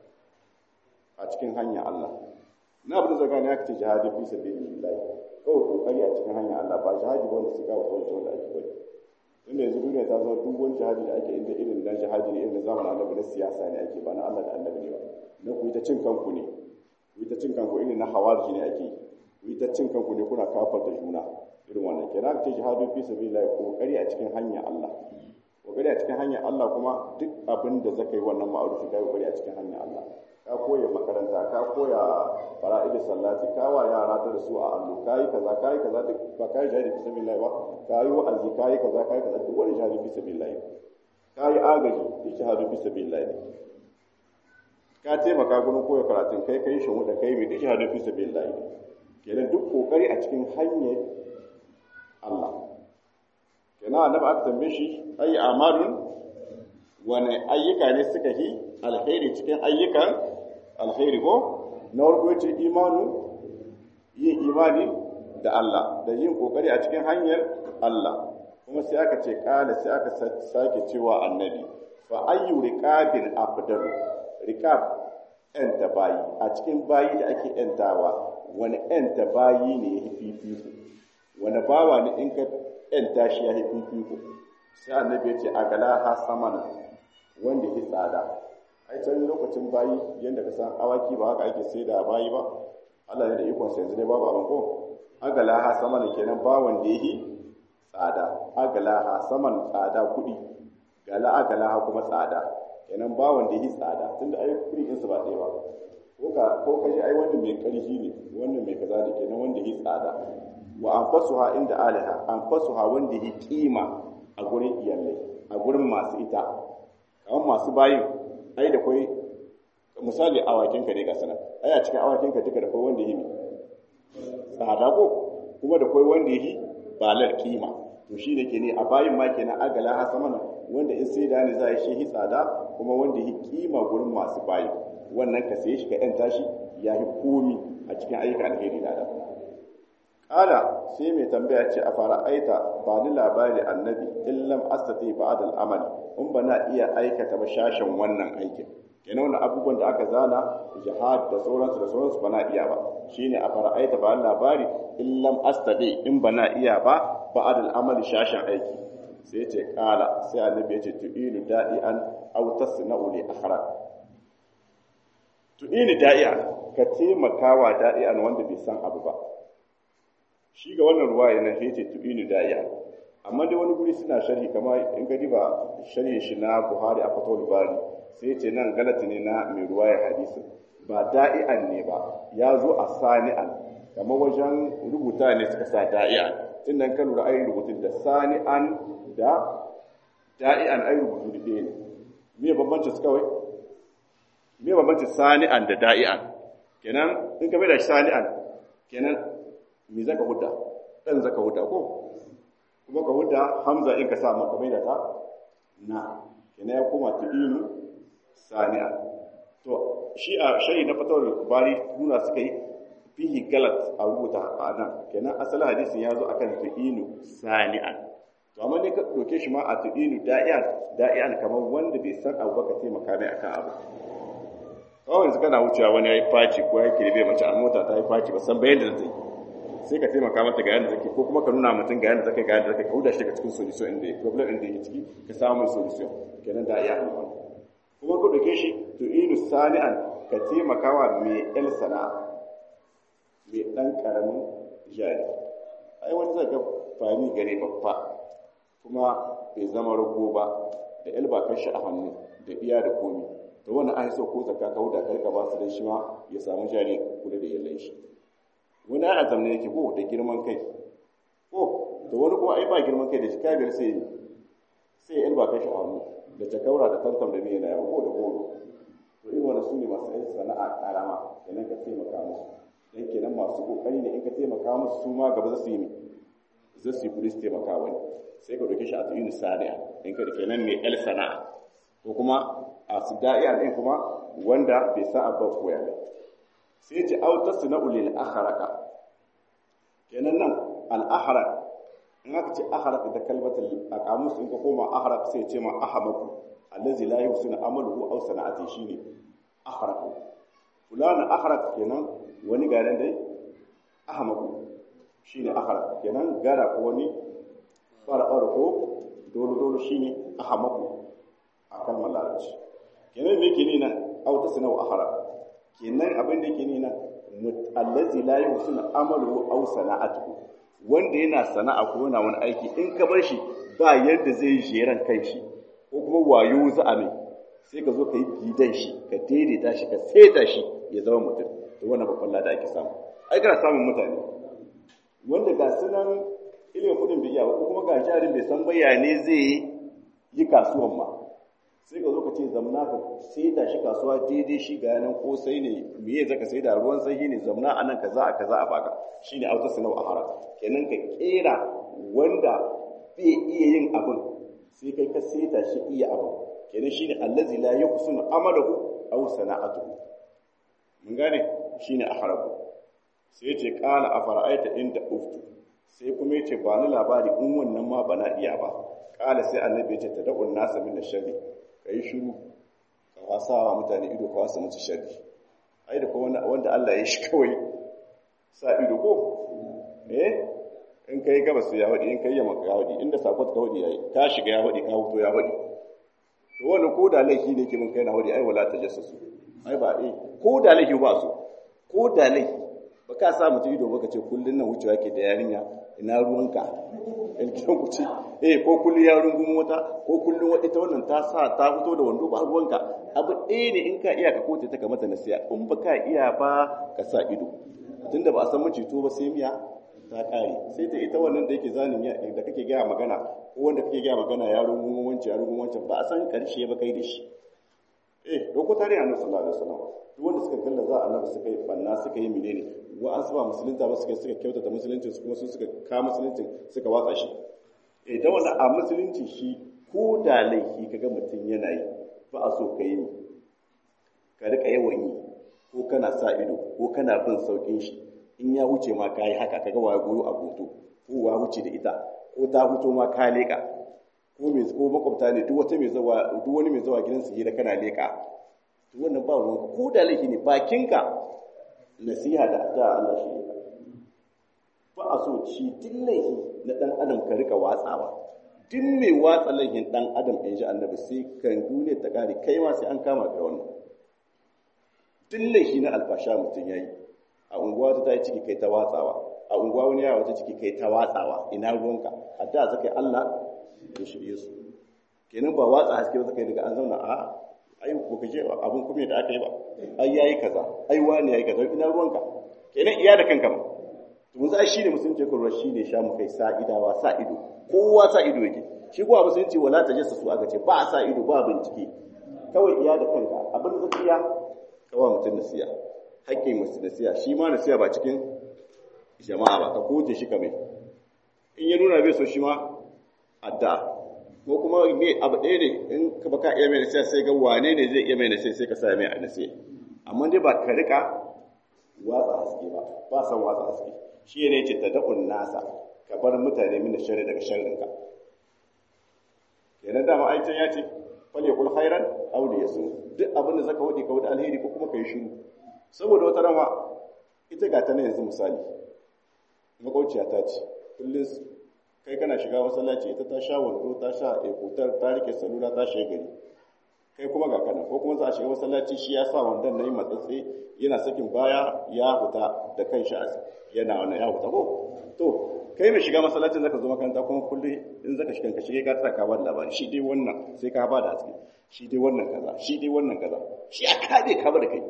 a cikin hanyar Allah na abin da ne aka ce jihadi fi sabilillahi kawai kokari a cikin hanyar Allah ba jihadi wanda su kawo kawai wanda ake wani tunda yanzu duniya ta zama duk wani jihadi da ake inda irin na jihadi ne irin na zamanin annabi na siyasa ne ake ba na Allah da annabi ne ba na ku yi ta cin kanku ne ku yi ta cin kanku irin na hawarji ne ake ku yi ta cin kanku ne kuna kafar da juna irin wannan kenan aka ce jihadu fi sabilillah kokari a cikin hanyar Allah kokari a cikin hanyar Allah kuma duk abin da zaka yi wannan ma'arufi kai kokari a cikin hanyar Allah ka koya makaranta ka koya fara'id sallati ka wa yara da su a allo kai kaza kai kaza duk ba kai jihadi fi sabilillah ba kai wa'azi kai kaza kai kaza duk wani jihadi fi sabilillah kai agaji duk jihadi fi sabilillah ka taimaka gurin koya karatun kai kai shi da kai mai da jihadi fi sabilillah kenan duk kokari a cikin hanyar Allah kenan annabi aka tambaye shi ayi amalun wani ayyuka ne suka yi alheri cikin ayyukan alheri ko na farko yace imanu yin imani da Allah da yin kokari a cikin hanyar Allah kuma sai aka ce kala sai aka sake cewa annabi fa ayyu riqabin afdalu riqab enta bayi a cikin bayi da ake entawa wani enta bayi ne ya fifiko wani bawa ne in ka enta shi ya fifiko sai annabi ya ce a gala ha samana wanda ya tsada ai can lokacin bayi yadda ka san awaki ba haka ake sai da bayi ba Allah ne da ikon sa yanzu dai babu abin ko agala ha samana kenan bawan da yi tsada agala ha saman tsada kuɗi gala agala ha kuma tsada kenan bawan da yi tsada tunda ai kuɗi ɗinsu ba ɗaya ba ko ka ko ka ji ai wannan mai ƙarfi ne wannan mai kaza da kenan wanda yi tsada wa anfasuha inda aliha anfasuha wanda yi kima a gurin iyalai a gurin masu ita kamar masu bayin ai da kwai misali awakinka ne ga sana ai a cikin awakinka duka da kwai wanda yi tsada ko kuma da kwai wanda yi balar kima to shi ne ke ne a bayin ma kenan agala ha samana wanda in sai da ne za a yi shi tsada kuma wanda yi kima gurin masu bayin wannan ka sai shi ka yanta shi ya yi komi a cikin ayyukan alheri da adam kala sai mai tambaya ce a fara aita ba ni labari annabi illam astati ba'd al-amali in ba na iya aikata ba shashin wannan aikin kenan wannan abubuwan da aka zana jihad da sauransu da sauransu bana iya ba shine a fara'aita ba labari in lam astadi in bana iya ba ba'ad al-amali shashin aiki sai ya ce kala sai annabi ya ce tu'ilu da'ian aw tasna'u li akhraq tu'ilu da'ian ka taimakawa da'ian wanda bai san abu ba shi ga wannan ruwaya na sai ce tu'ilu da'ian amma dai wani guri suna sharhi kamar in ka diba sharhi shi na Buhari a Fathul Bari sai ce nan galati ne na mai ruwaya hadisi ba da'ian ne ba ya zo a sani'an kamar wajen rubuta ne suka sa da'ian tun nan ka lura ayi rubutun da sani'an da da'ian ayi rubutu da ɗaya ne me bambanci su kawai me bambanci sani'an da da'ian kenan in ka mai da sani'an kenan me zaka hudda dan zaka hudda ko kuma ka hudda hamza in ka sa maka mai da ta na kenan ya koma tudilu sani'an to shi a shari na fatawar bari nuna suka yi fihi galat a rubuta a nan kenan asalin hadisin ya zo akan tu'inu sani'an to amma ne ka doke shi ma a tu'inu da'iyan da'iyan kamar wanda bai san abu baka taimaka mai akan abu kawai yanzu kana wucewa wani ya yi faci ko ya kirbe mace a mota ta yi faci ba san bayan da zai sai ka taimaka mata ga yadda zake ko kuma ka nuna mutum ga yadda zake ga yadda zake ka huda shi daga cikin solution inda ya problem inda yake ciki ka samu mai solution kenan da'iyan kuma ka doke shi tu'inu sani'an ka taimakawa mai el sana'a mai ɗan ƙaramin jari ai wani zai ga fani gare babba kuma bai zama rago ba da el ba shi a hannu da iya da komi da wani an so ko zakka ka huda karka ba su dan shi ma ya samu jari kula da yallan shi wani a zamne yake ko da girman kai ko da wani kuma ai ba girman kai da shi kabir sai sai el ba shi a hannu da takaura da tantam da miya na yawo ko da goro to irin wani su ne masu yin sana'a karama kenan ka taimaka musu dan kenan masu kokari ne in ka taimaka musu su ma gaba za su yi ne za su yi kudi su taimaka wani sai ka doke shi a tuyin sadiya in ka kenan mai el sana'a ko kuma a su da'iya din kuma wanda bai sa abba koya ba sai ce au tasna'u lil akharaka kenan nan al akharak in aka ce akharak da kalmatul aqamus in ka koma akharak sai ce ma ahamaku allazi la yusina amaluhu aw sana'ati shine akharak fulana akharak kenan wani garin dai ahamaku shine akharak kenan gara ko wani farfar ko dole dole shine ahamaku a kalmar larabci kenan me yake nina aw tasna'u akharak kenan abin da yake nina allazi la yusina amaluhu aw sana'atuhu wanda yana sana'a ko yana wani aiki in ka bar shi ba yadda zai jeran kanshi ko kuma wayo za a mai sai ka zo ka yi gidan shi ka daidaita shi ka saita shi ya zama mutum to wannan babban lada ake samu ai kana samun mutane wanda ga sunan ilimin kudin bai iya ba ko kuma ga jarin bai san bayane zai yi kasuwan ma sai ka zo ka ce zamna ka saita shi kasuwa daidai shi ga yanan kosai ne meye zaka sai da ruwan sanyi ne zamna anan kaza a kaza a baka shine auta sanau a haram kenan ka kera wanda bai iya yin abin sai kai ka saita shi iya abin kenan shine allazi la yuhsinu amalahu aw sana'atuhu mun gane shine ahrabu sai ya ce qala afara'aita inda uftu sai kuma yace ba ni labari in wannan ma bana iya ba qala sai annabi ya ce tad'un nasa min sharri kai shiru ka wasa wa mutane ido ka wasa musu sharri ai da kuma wanda Allah ya shi kawai sa ido ko eh in kai gabas ya wadi in kai yamma ka wadi inda sakot ka wadi yayi ka shiga ya wadi ka huto ya wadi to wannan ko da laifi ne ke mun kai na wadi ai wala tajassasu ai ba eh ko da laifi ba su ko da laifi ba ka sa mutum ido baka ce kullun nan wucewa ke da yarinya ina ruwanka in gidan ku ce eh ko kullun ya rungumo wata ko kullun wata ita wannan ta sa ta fito da wando ba ruwanka abu ɗaya ne in ka iya ka kote ta ka mata nasiya in ba ka iya ba ka sa ido tunda ba a san macito ba sai miya ta kare sai ta ita wannan da yake zanin da kake gaya magana ko wanda kake gaya magana ya rungumo wancan ya rungumo wancan ba a san karshe ba kai da shi eh doko tare annabi sallallahu alaihi wasallam duk wanda suka kalla za annabi suka yi banna suka yi menene wa an ba musulunta ba suka suka kyautata musulunci su kuma su suka ka musulunci suka watsa shi eh da wannan a musulunci shi ko da laifi kaga mutum yana yi ba a so ka yi ka rika yawan yi ko kana sa ido ko kana bin saukin shi in ya wuce ma ka yi haka kaga waya goyo a hoto ko wa wuce da ita ko ta fito ma ka leka ko mai ko makwabta ne duk wata mai zawa duk wani mai zawa gidansu hira kana leka to wannan ba ruwan ko da laifi ne bakinka nasiha da addu'a Allah shi ne ba a so ci duk laifi na dan adam ka rika watsawa duk mai watsa laifin dan adam in ji annabi sai kan duniya ta kare kai ma sai an kama ka wannan duk laifi na alfasha mutum yayi a unguwa ta yi ciki kai ta watsawa a unguwa wani yawa ta ciki kai ta watsawa ina ruwanka addu'a zakai Allah ya shirye su kenan ba watsa haske ba zakai daga an zauna a ai ko kaje abun kuma da aka yi ba ai yayi kaza ai wani yayi kaza ina ruwanka kenan iya da kanka ma to mun sai shine musulunci ko shine sha mu kai sa idawa sa ido kowa sa ido yake shi kuwa musulunci wala tajassasu aka ce ba sa ido ba bincike kawai iya da kanka abin da zakiya kawai mutum nasiya haƙƙin mutum nasiya shi ma nasiya ba cikin jama'a ba ka koje shi kamar in ya nuna bai so shi ma addu'a ko kuma me abu ɗaya ne in ka baka iya mai nasiya sai ga wane ne zai iya mai nasiya sai ka sa mai a nasiya amma dai ba ka rika watsa haske ba ba san watsa haske shi ne ce tada'un nasa ka bar mutane min sharri daga sharrin ka kenan dama aikin ya ce fal yakul khairan aw liyasu duk abin da zaka wadi ka wadi alheri ko kuma kai shiru saboda wata rama ita ga ta ne yanzu misali makauciya ta ce kullum kai kana shiga masallaci ita ta sha wando ta sha ekutar ta rike salula ta shiga gari kai kuma ga kana ko kuma za a shiga masallaci shi ya sa wandon na yi matsatsi yana sakin baya ya huta da kan shi yana wannan ya huta ko to kai mai shiga masallacin zaka zo makaranta kuma kullum in zaka shiga ka shige ka tsaka ka ba da labari shi dai wannan sai ka ba da haske shi dai wannan kaza shi dai wannan kaza shi a ka bai ka ba da kai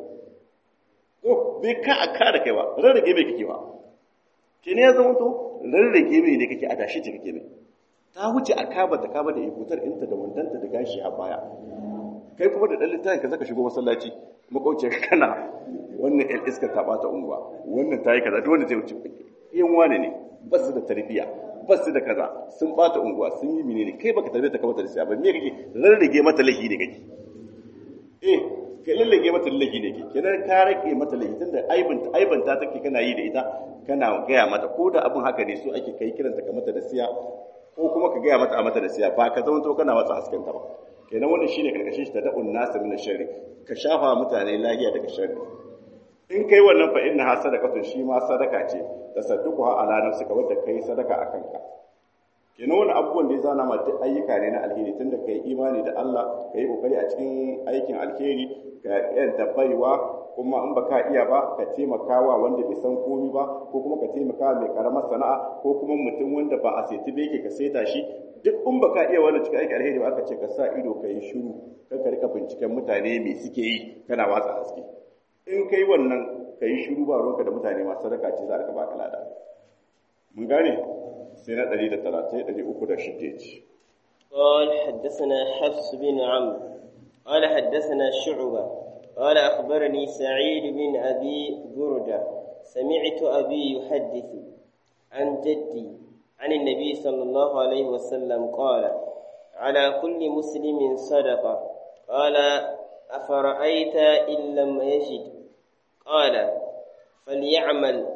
ko bai ka a ka da kai ba rarrage bai kake ba ke ne ya zama to rarrage mai ne kake a dashi ce kake mai ta wuce a kaba ta kaba da ikutar inta da wandanta da gashi a baya kai kuma da ɗan littafin ka zaka shigo masallaci makauciyar kana wannan ɗan iskar ta ɓata unguwa wannan ta yi kaza duk wanda zai wuce yan wane ne ba su da tarbiyya ba su da kaza sun ɓata unguwa sun yi menene kai baka tarbiyyar ta kamata da siya ba me kake rarrage mata lahi ne kake eh ka lallage mata lahi ne kake kenan ka rage mata lahi tunda aibanta aibanta take kana yi da ita kana gaya mata ko da abin haka ne so ake kai kiranta ka mata da siya ko kuma ka gaya mata a mata da siya ba ka zama to kana watsa hasken ta ba kenan wannan shine karkashin shi ta da'un nasu min sharri ka shafa mutane lahiya daga sharri in kai wannan fa inna ha sadaqatun shi ma sadaka ce tasadduquha ala nafsika wanda kai sadaka akan ka kenan wannan abubuwan da ya zana ma duk ayyuka ne na alheri tunda kai imani da Allah kai kokari a cikin aikin alheri ka yanta baiwa kuma in baka iya ba ka taimakawa wanda bai san komi ba ko kuma ka taimaka mai karamar sana'a ko kuma mutum wanda ba a saiti ba yake ka saita shi duk in baka iya wannan cikin aikin alheri ba aka ce ka sa ido ka yi shiru kan ka rika binciken mutane me suke yi kana watsa haske in kai wannan ka yi shiru ba ruwanka da mutane masu sadaka ce za ka baka lada mun gane sai na 130 306 ce قال حدثنا حفص بن عمرو قال حدثنا شعبة قال أخبرني سعيد بن أبي بردة سمعت أبي يحدث عن جدي عن النبي صلى الله عليه وسلم قال على كل مسلم صدقة قال أفرأيت إن لم يجد قال فليعمل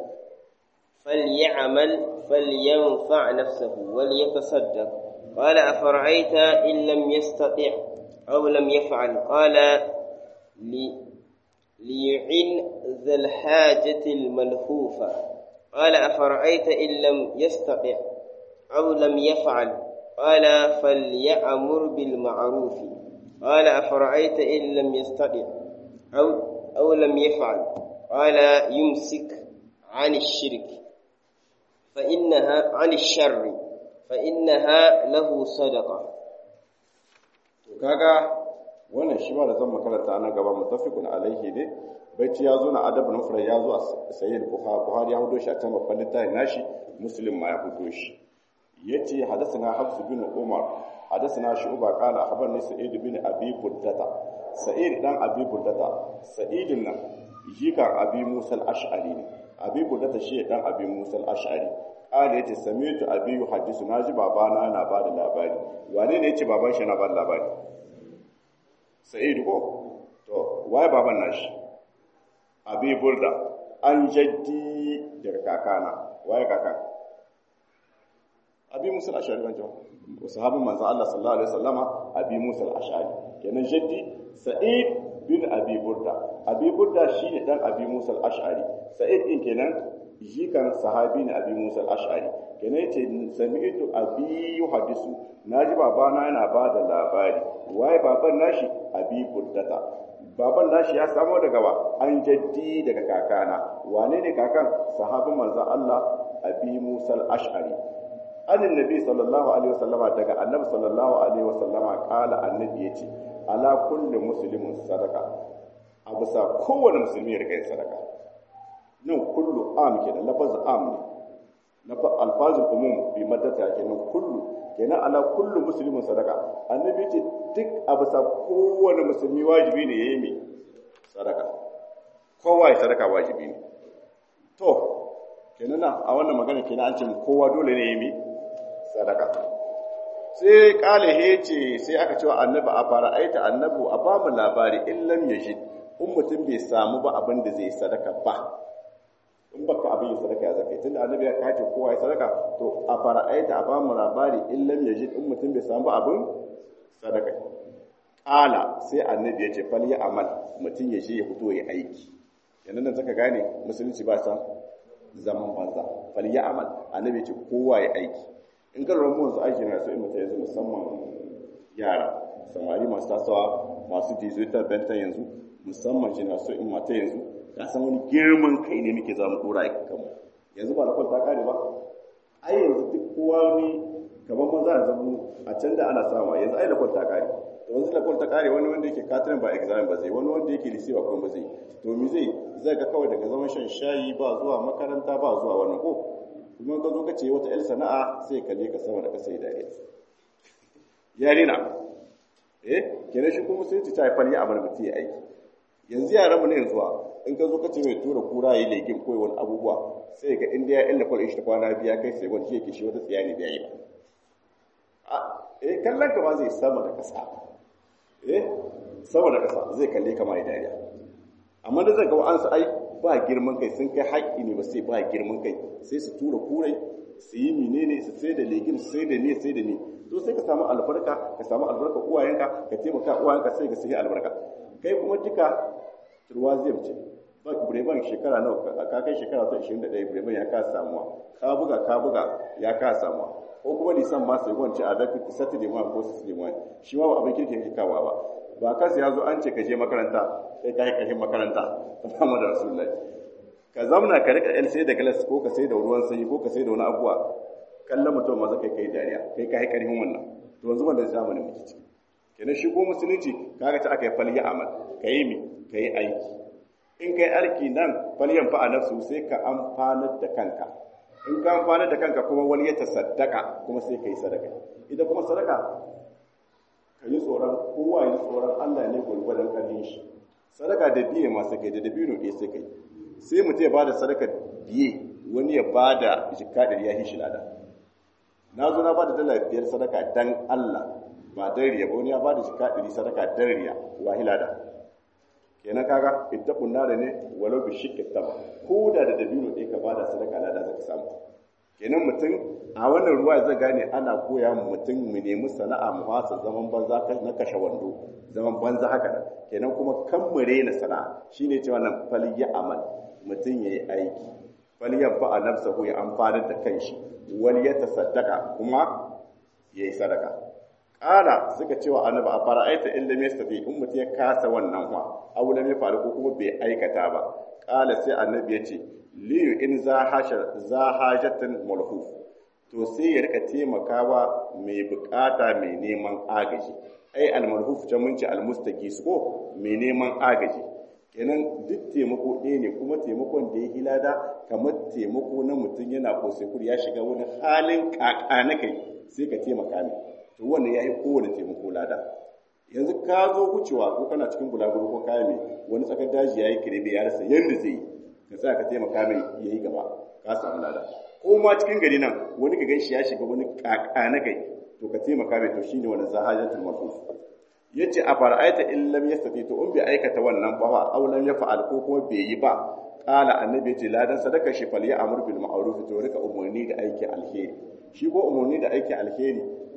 فليعمل فلينفع نفسه وليتصدق قال أفرأيت إن لم يستطع أو لم يفعل قال لي ليعن ذا الحاجة الملهوفة قال أفرأيت إن لم يستطع أو لم يفعل قال فليأمر بالمعروف قال أفرأيت إن لم يستطع أو أو لم يفعل قال يمسك عن الشرك فإنها عن الشر فإنها له صدقة kaga wannan shi ma da zan makaranta nan gaba mutafiqun alaihi ne baiti ya zo na adabul mufrad ya zo a sayyid bukhari buhari ya hudo shi a can babban littafin nashi muslim ma ya hudo shi yace hadathana hafs bin umar hadathana shu'ba qala akhbarni sa'id bin abi burdata sa'id dan abi burdata sa'id nan jikan abi musa al-ash'ari ne abi burdata shi dan abi musa al-ash'ari qala yace sami'tu abi yuhaddisu naji babana yana bada labari wane ne yace baban shi yana bada labari sa'id ko to waye baban nashi abi burda an jaddi daga kakana waye kakan abi musa al-ash'ari ban jawo sahabin manzo Allah sallallahu alaihi wasallama abi musa al-ash'ari kenan jaddi sa'id bin abi burda abi burda shine dan abi musa al-ash'ari sa'id din kenan jikan sahabi ne abi musa al-ash'ari kenan yace sami'tu abi yuhadisu naji babana yana ba da labari waye baban nashi abi burdata baban nashi ya samo daga wa an jaddi daga kakana wane ne kakan sahabin manzon Allah abi musa al-ash'ari anin nabi sallallahu alaihi wasallama daga annabi sallallahu alaihi wasallama kala annabi yace ala kulli muslimin sadaka a bisa kowane musulmi ya rika yin sadaka nan kullu am kenan lafaz am ne na alfazul umum bi maddata kenan kullu kenan ala kullu muslimin sadaka annabi yace duk a bisa kowane musulmi wajibi ne yayi me sadaka kowa ya sadaka wajibi ne to kenan a wannan magana kenan an ce kowa dole ne yayi me sadaka sai kale hece sai aka cewa annabi a fara aita annabu a ba mu labari in lam yajid in mutum bai samu ba abin da zai sadaka ba in baka abin yin sadaka ya zaka tunda annabi ya kace kowa ya sadaka to a fara aita a ba mu labari in lam yajid in mutum bai samu ba abin sadaka kala sai annabi ya ce fal ya amal mutum ya je ya fito ya aiki yanzu nan zaka gane musulunci ba san zaman banza fal ya amal annabi ya ce kowa ya aiki in ka lura mu aiki na so in mutum yanzu musamman yara samari masu tasawa masu digital benta yanzu musamman shi na so in mata yanzu ka san wani girman kai ne muke zamu dora a kanmu yanzu ba lakwal ta kare ba ai yanzu duk kowa ne kamar maza a zamu a can da ana sama yanzu ai lakwal ta kare to yanzu lakwal ta kare wani wanda yake katirin ba examen ba zai wani wanda yake lise ba kuma ba zai to me zai zai ga kawai daga zaman shan shayi ba zuwa makaranta ba zuwa wannan ko kuma ka zo ka ce wata 'yar sana'a sai kalle ka sama da kasa dariya yare na eh kenan shi kuma sai ta haifar ya abar mutum ya aiki yanzu yaran mu ne yanzu in ka zo ka ce mai tura kura yi lekin koyi wani abubuwa sai ga inda ya illa kwal shi kwana biya kai sai wani yake shi wata tsiya ne da yi ba eh kallon ka ma zai sama da kasa eh sama da kasa zai kalle ka ma ya dariya amma da zai ga wa'ansu ai ba girman kai sun kai haƙƙi ne ba sai ba girman kai sai su tura kurai su yi menene su sai da legim su sai da ne sai da ne to sai ka samu albarka ka samu albarka uwayenka ka taimaka uwayenka sai ka sai albarka kai kuma duka turwa zai mace ba bureban shekara nawa ka kai shekara ta 21 bureban ya ka samuwa ka buga ka buga ya ka samuwa ko kuma nisan ma sai gwance a dafi saturday ma ko saturday ma shi ma ba abin kirki yake kawa ba ba kansa ya zo an ce ka je makaranta sai ka yi ƙarshen makaranta Muhammadu Rasulullahi ka zamna ka rika yan sai da galas ko ka sai da ruwan sanyi ko ka sai da wani abuwa kallon mutum maza kai kai dariya kai ka yi ƙarfin wannan to yanzu wanda zamanin muke ciki kenan shi ko musulunci kaga ta aka yi falya amal ka yi mi ka yi aiki in ka yi aiki nan falyan fa a nafsu sai ka amfanar da kanka in ka amfanar da kanka kuma wani ya tasaddaka kuma sai ka yi sadaka ita kuma sadaka ka yi tsoron kowa yi tsoron Allah ne gwargwadon ƙarfin shi sadaka da biye masu kai da dabino ɗaya sai kai sai mutum ya bada sadaka biye wani ya bada jikka ɗari ya hishi lada na zo na bada dala biyar sadaka dan Allah ba dan riya ba wani ya bada jikka ɗari sadaka dan riya wahi lada kenan kaga ittaqun nar ne walau bi shiqqi taba ko da da dabino ɗaya ka bada sadaka lada zaka samu kenan mutum a wannan ruwa zai gane ana koya mu mutum mu nemi sana'a mu fasa zaman banza na kashe wando zaman banza haka nan kenan kuma kan mu rena sana'a shine cewa nan fal ya amal mutum yayi aiki fal ya ba nafsahu ya amfana da kanshi wal ya tasaddaqa kuma yayi sadaka kala suka cewa annabi a fara'aita illa mastati in mutum ya kasa wannan fa aw lam faru ko kuma bai aikata ba kala sai annabi ya ce liyu in za hajjatan malhuf to sai ya rika taimakawa mai bukata mai neman agaji ai almalhuf can mun ce almustaqis ko mai neman agaji kenan duk taimako ɗaya ne kuma taimakon da ya hilada kamar taimako na mutum yana kosekur ya shiga wani halin kaka na kai sai ka taimaka mai to wannan ya yi kowane taimako lada yanzu ka zo wucewa ko kana cikin bulaguro ko kaya mai wani tsakar daji ya yi kirebe ya rasa yadda zai yi ka sa ka taimaka mai ya yi gaba ka samu lada ko ma cikin gari nan wani ka gan shi ya shiga wani kaka na kai to ka taimaka mai to shine wani zahajatul marfuf yace a fara'aita in lam yastati to in bai aikata wannan ba fa aw lam yaf'al ko kuma bai yi ba qala annabi yace ladan sadaka shi fal ya amur bil ma'ruf to rika umurni da aiki alheri shi ko umurni da aiki alheri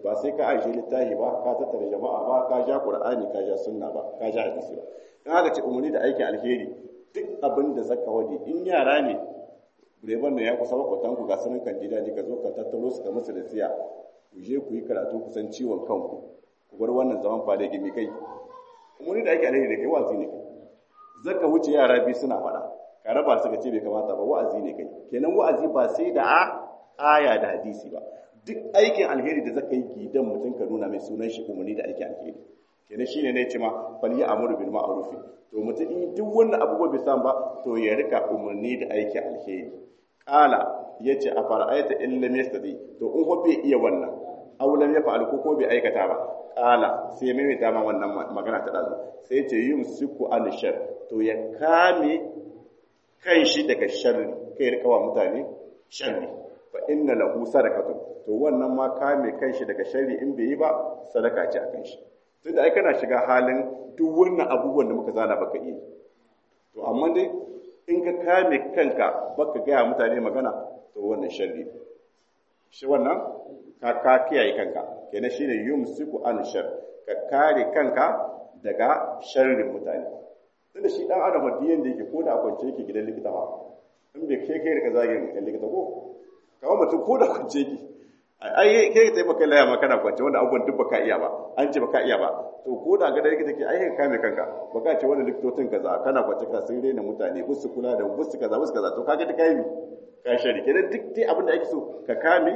ba sai ka ajiye littafi ba ka tattara jama'a ba ka ja qur'ani ka ja sunna ba ka ja hadisi ba in aka ce umarni da aikin alheri duk abin da zaka wadi in yara ne Reban da ya kusa makwatan ku ga sanin kan gida ne ka zo ka tattaro su ka musu da siya ku je ku yi karatu kusan ciwon kanku ku bar wannan zaman fada gimi kai umarni da ake alheri da kai wa'azi ne kai zaka wuce yara biyu suna faɗa ka raba su ka ce bai kamata ba wa'azi ne kai kenan wa'azi ba sai da a aya da hadisi ba duk aikin alheri da zaka yi gidan mutum ka nuna mai sunan shi umarni da aikin alheri kenan shine ne ce ma fal ya amuru bil ma'ruf to mutum in duk wannan abubuwa bai san ba to ya rika umarni da aikin alheri qala yace a fara'aita in lam yastadi to in ko bai iya wannan aw lam yafa'al ko ko bai aikata ba qala sai mai dama wannan magana ta dazu sai yace yumsiku an shar to ya kame kan shi daga sharri kai rika wa mutane sharri fa inna lahu sadaqatu to wannan ma kame kan shi daga sharri in bai yi ba sadaka ce akan shi tunda ai kana shiga halin duk wannan abubuwan da muka zana baka iya to amma dai in ka kame kanka baka gaya mutane magana to wannan sharri shi wannan ka ka kiyaye kanka kenan shine yumsiku an shar ka kare kanka daga sharrin mutane tunda shi dan adam diyan da yake ko da kwance yake gidan likita ba in bai kai kai rika zagin gidan likita ko kawo mutum ko da kwance yake ai kai kai baka laya ma kana kwance wanda abubuwan duk baka iya ba an ce baka iya ba to ko da ga da likita ke ai ka kame kanka baka ce wanda likitocin kaza kana kwance ka sun rena mutane busu kula da busu kaza busu kaza to kaga duk kai mi ka shari kenan duk dai abin da ake so ka kame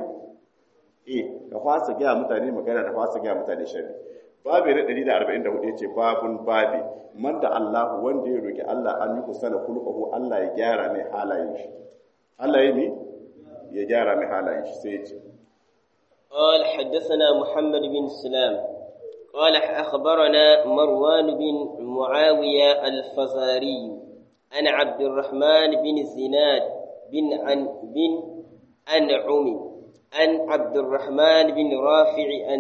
eh ka fasa ga mutane magana da fasa ga mutane shari babu na 144 yace babun babi man da Allah wanda ya roki Allah an yi kusana kulqahu Allah ya gyara mai halayen shi Allah ya mi ya gyara mai halayen shi sai ya ce قال حدثنا محمد بن سلام قال أخبرنا مروان بن معاوية الفزاري عن عبد الرحمن بن زناد بن عن بن أنعم عن عبد الرحمن بن رافع عن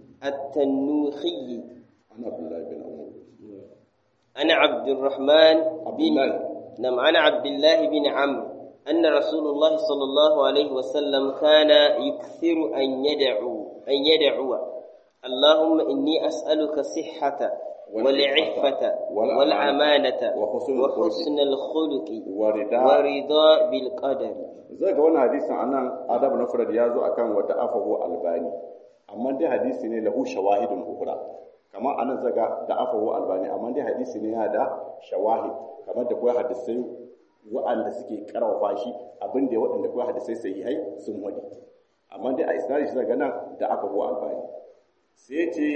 التنوخي عن عبد الله بن عمر عن عبد الرحمن عبد بن الله نعم عن عبد الله بن عمرو أن رسول الله صلى الله عليه وسلم كان يكثر أن يدعو أن يدعو اللهم إني أسألك صحة والعفة والأمانة وحسن وحسن الخلق warida ورضا بالقدر zai ga wannan hadisin anan adab na furad ya zo akan wata afahu albani amma dai hadisi ne lahu shawahidun ukhra kamar anan zaga da afahu albani amma dai hadisi ne yana da shawahid kamar da koyi hadisai wa'anda suke karawa shi abin da waɗanda koyi hadisai sahihai sun wadi amma dai a isnadi shi zaga nan da afahu albani sai ya ce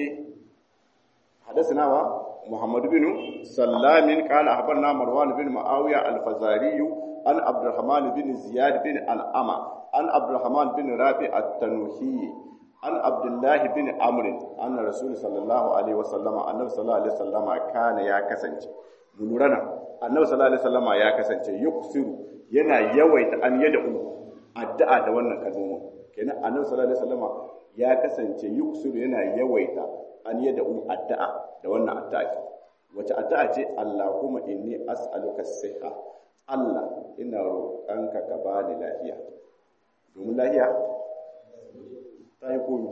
حدثنا محمد بن سلام قال أخبرنا مروان بن معاوية الفزاري عن عبد الرحمن بن زياد بن الأمة عن عبد الرحمن بن رافع التنوخي عن عبد الله بن عمرو أن رسول صلى الله عليه وسلم النبي صلى الله عليه وسلم كان يا كسنج منورنا النبي صلى الله عليه وسلم يا كسنج يكسر yana yawaita an yad'u addu'a da wannan kalmomin kenan annabi sallallahu alaihi wasallam ya kasance yuksuru yana yawaita an yadda un addu'a da wannan addu'a wace addu'a ce Allahumma inni as'aluka siha Allah ina roƙanka ka bani lafiya domin lafiya ta yi komi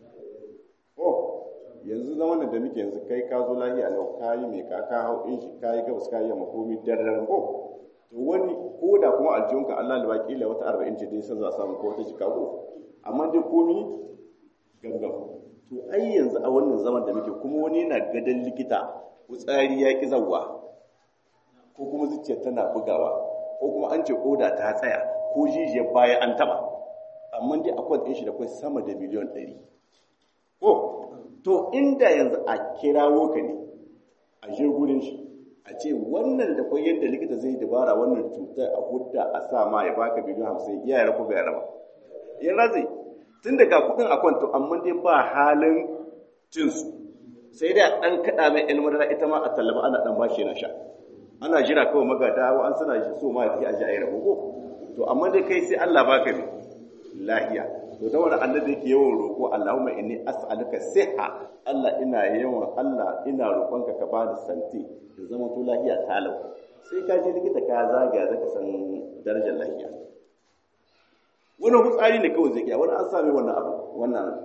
oh yanzu zaman da muke yanzu kai ka zo lafiya lau ka yi mai ka ka hau in shi ka yi gabas ka yi yamma komi darren ko to wani ko da kuma aljihunka Allah da baki la wata arba'in ce dai san za a samu ko wata jika ko amma dai komi gangan to ai yanzu a wannan zaman da muke kuma wani yana gadon likita tsari ya ki zawwa ko kuma zuciya tana bugawa ko kuma an ce koda ta tsaya ko jijiyar baya an taba amma dai akwai ɗin shi da kai sama da miliyan ɗari ko to inda yanzu a kirawo ka ne a je gurin shi a ce wannan da kwai yadda likita zai dabara wannan cutar a hudda a sa ma ya baka biliyan hamsin iya ya rabu bai raba ya razai tun daga kudin a kwanto amma dai ba halin cinsu sai dai a ɗan kaɗa mai ilmar ita ma a tallaba ana ɗan bashi yana sha ana jira kawai magada wa an suna so ma ya a ji a yi rabo ko to amma dai kai sai Allah baka ne lahiya to da wani annabi yake yawan roƙo Allahumma inni as'aluka siha Allah ina yawan Allah ina roƙonka ka bani santi da zama to lahiya talau sai ka je likita ka zagaya zaka san darajar lahiya wani hutsari ne kawai zai iya wani an sami wannan abu wannan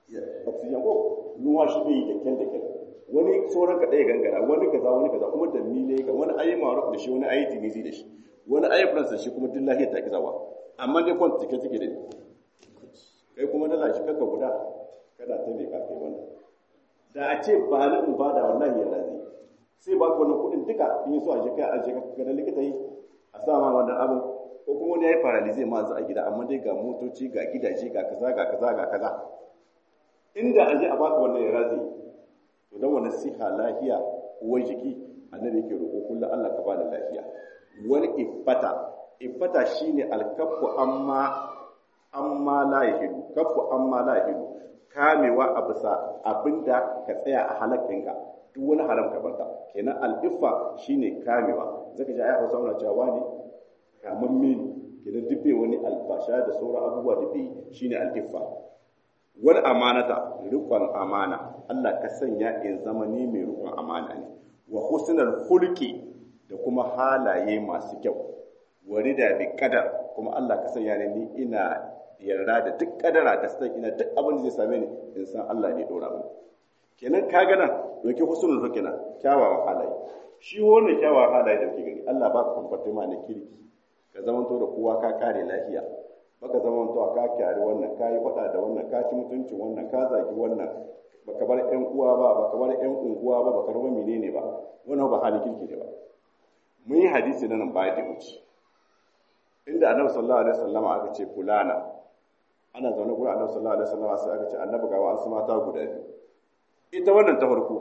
oxygen ko ruwa shi bai yi da kyan da kyan wani sauran ka ɗaya gangara wani kaza wani kaza kuma da mile ka wani ayi maruf da shi wani ayi tinizi da shi wani ayi france da shi kuma duk lahiyar ta ki zawa amma dai kwan take take da ni kai kuma dala shi kaka guda kada ta ne ka kai wannan da a ce ba ni in bada wallahi ya lazi sai ba ku wannan kuɗin duka in yi so a je kai a je ka ga likita yi a sa ma wannan abin ko kuma wani ya yi paralize ma a gida amma dai ga motoci ga gidaje ga kaza ga kaza ga kaza inda aje a baka wannan ya razi to dan wannan siha lafiya uwar jiki annabi yake roƙo kullum Allah ka bada lafiya wal ifata ifata shine alkaffu amma amma la yahidu kaffu amma la yahidu kamewa a bisa abinda ka tsaya a halakkinka duk wani haram ka barka kenan al-iffa shine kamewa zaka ji ayi Hausa wannan cewa ne kamar mini kenan duk bai wani albasha da sauran abubuwa da bai shine al-iffa wal amanata rikon amana Allah ka sanya in zama ni mai rikon amana ne wa husnul khulqi da kuma halaye masu kyau warida bi qadar kuma Allah ka sanya ni ina yarda da duk kadara da sai ina duk abin da zai same ni in san Allah ne dora mu kenan ka ga nan doki husnul khulqi na kyawawan halaye shi wannan kyawawan halaye da kike gani Allah ba ka kwamfata ma na kirki ka zamanto da kowa ka kare lafiya baka zama to ka kyari wannan ka yi faɗa da wannan ka ci mutuncin wannan ka zagi wannan baka bar ƴan uwa ba baka bar ƴan unguwa ba baka ruba menene ba wannan ba halin kirki ne ba mun yi hadisi na nan baya da wuce inda annabi sallallahu alaihi wasallam aka ce fulana ana zaune gurin annabi sallallahu alaihi wasallam sai aka ce annabi ga wasu mata guda biyu ita wannan ta farko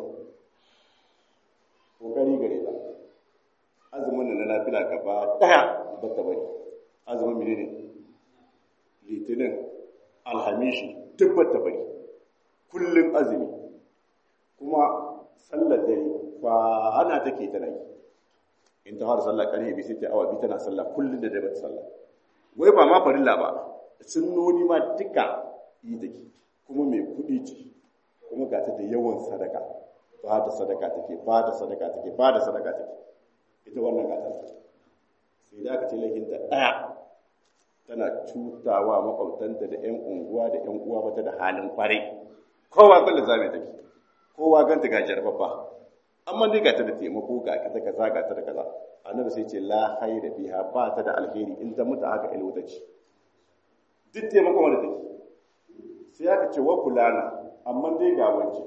kokari gare ta azumin na nafila gaba daya ba ta bari azumin menene litinin alhamishi duk bata bari kullum azumi kuma sallar dare kwana take tana yi in ta fara sallah karfe bi sai ta awa bi tana sallah kullum da dare sallah wai ba ma farilla ba sunnoni ma duka yi take kuma mai kuɗi ce kuma ga ta da yawan sadaka ba da sadaka take ba da sadaka take ba da sadaka take ita wannan gata sai da aka ce lahinta ɗaya tana cutawa makwabtanta da 'yan unguwa da 'yan uwa bata da halin kwarai kowa kallon zame take kowa ganta ga jarbabba amma dai ga ta da taimako ga kaza kaza ga ta da kaza annabi sai ce la hayra fiha ba ta da alheri in ta mutu haka il wuta ce duk taimako wanda take sai aka ce wa fulana amma dai ga wance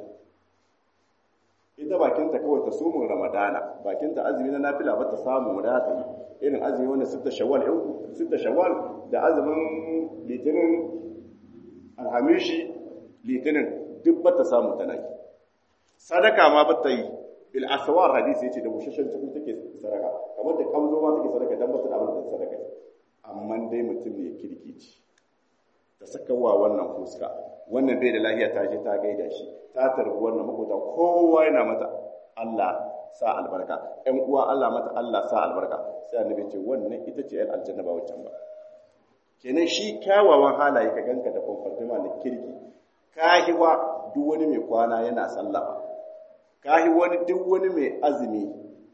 ita bakinta kawai ta sumun ramadana bakinta azumi na nafila ba ta samu da ta yi irin azumi wanda sitta shawwal yau sitta shawwal da azumin litinin alhamishi litinin duk ba ta samu tana yi sadaka ma ba ta yi bil aswar hadisi yace da bushashen cikin take sadaka kamar da kamzo ma take sadaka dan ba ta da abin da sadaka amma dai mutum ne kirkici ta saka wa wannan fuska wannan bai da lafiya ta je ta gaida shi ta tarbi wannan makota kowa yana mata Allah sa albarka ƴan uwa Allah mata Allah sa albarka sai annabi ce wannan ita ce ƴan aljanna ba wancan ba kenan shi kyawawan halaye ka ganka da kwamfatima na kirki kahiwa duk wani mai kwana yana sallah kahi wani duk wani mai azumi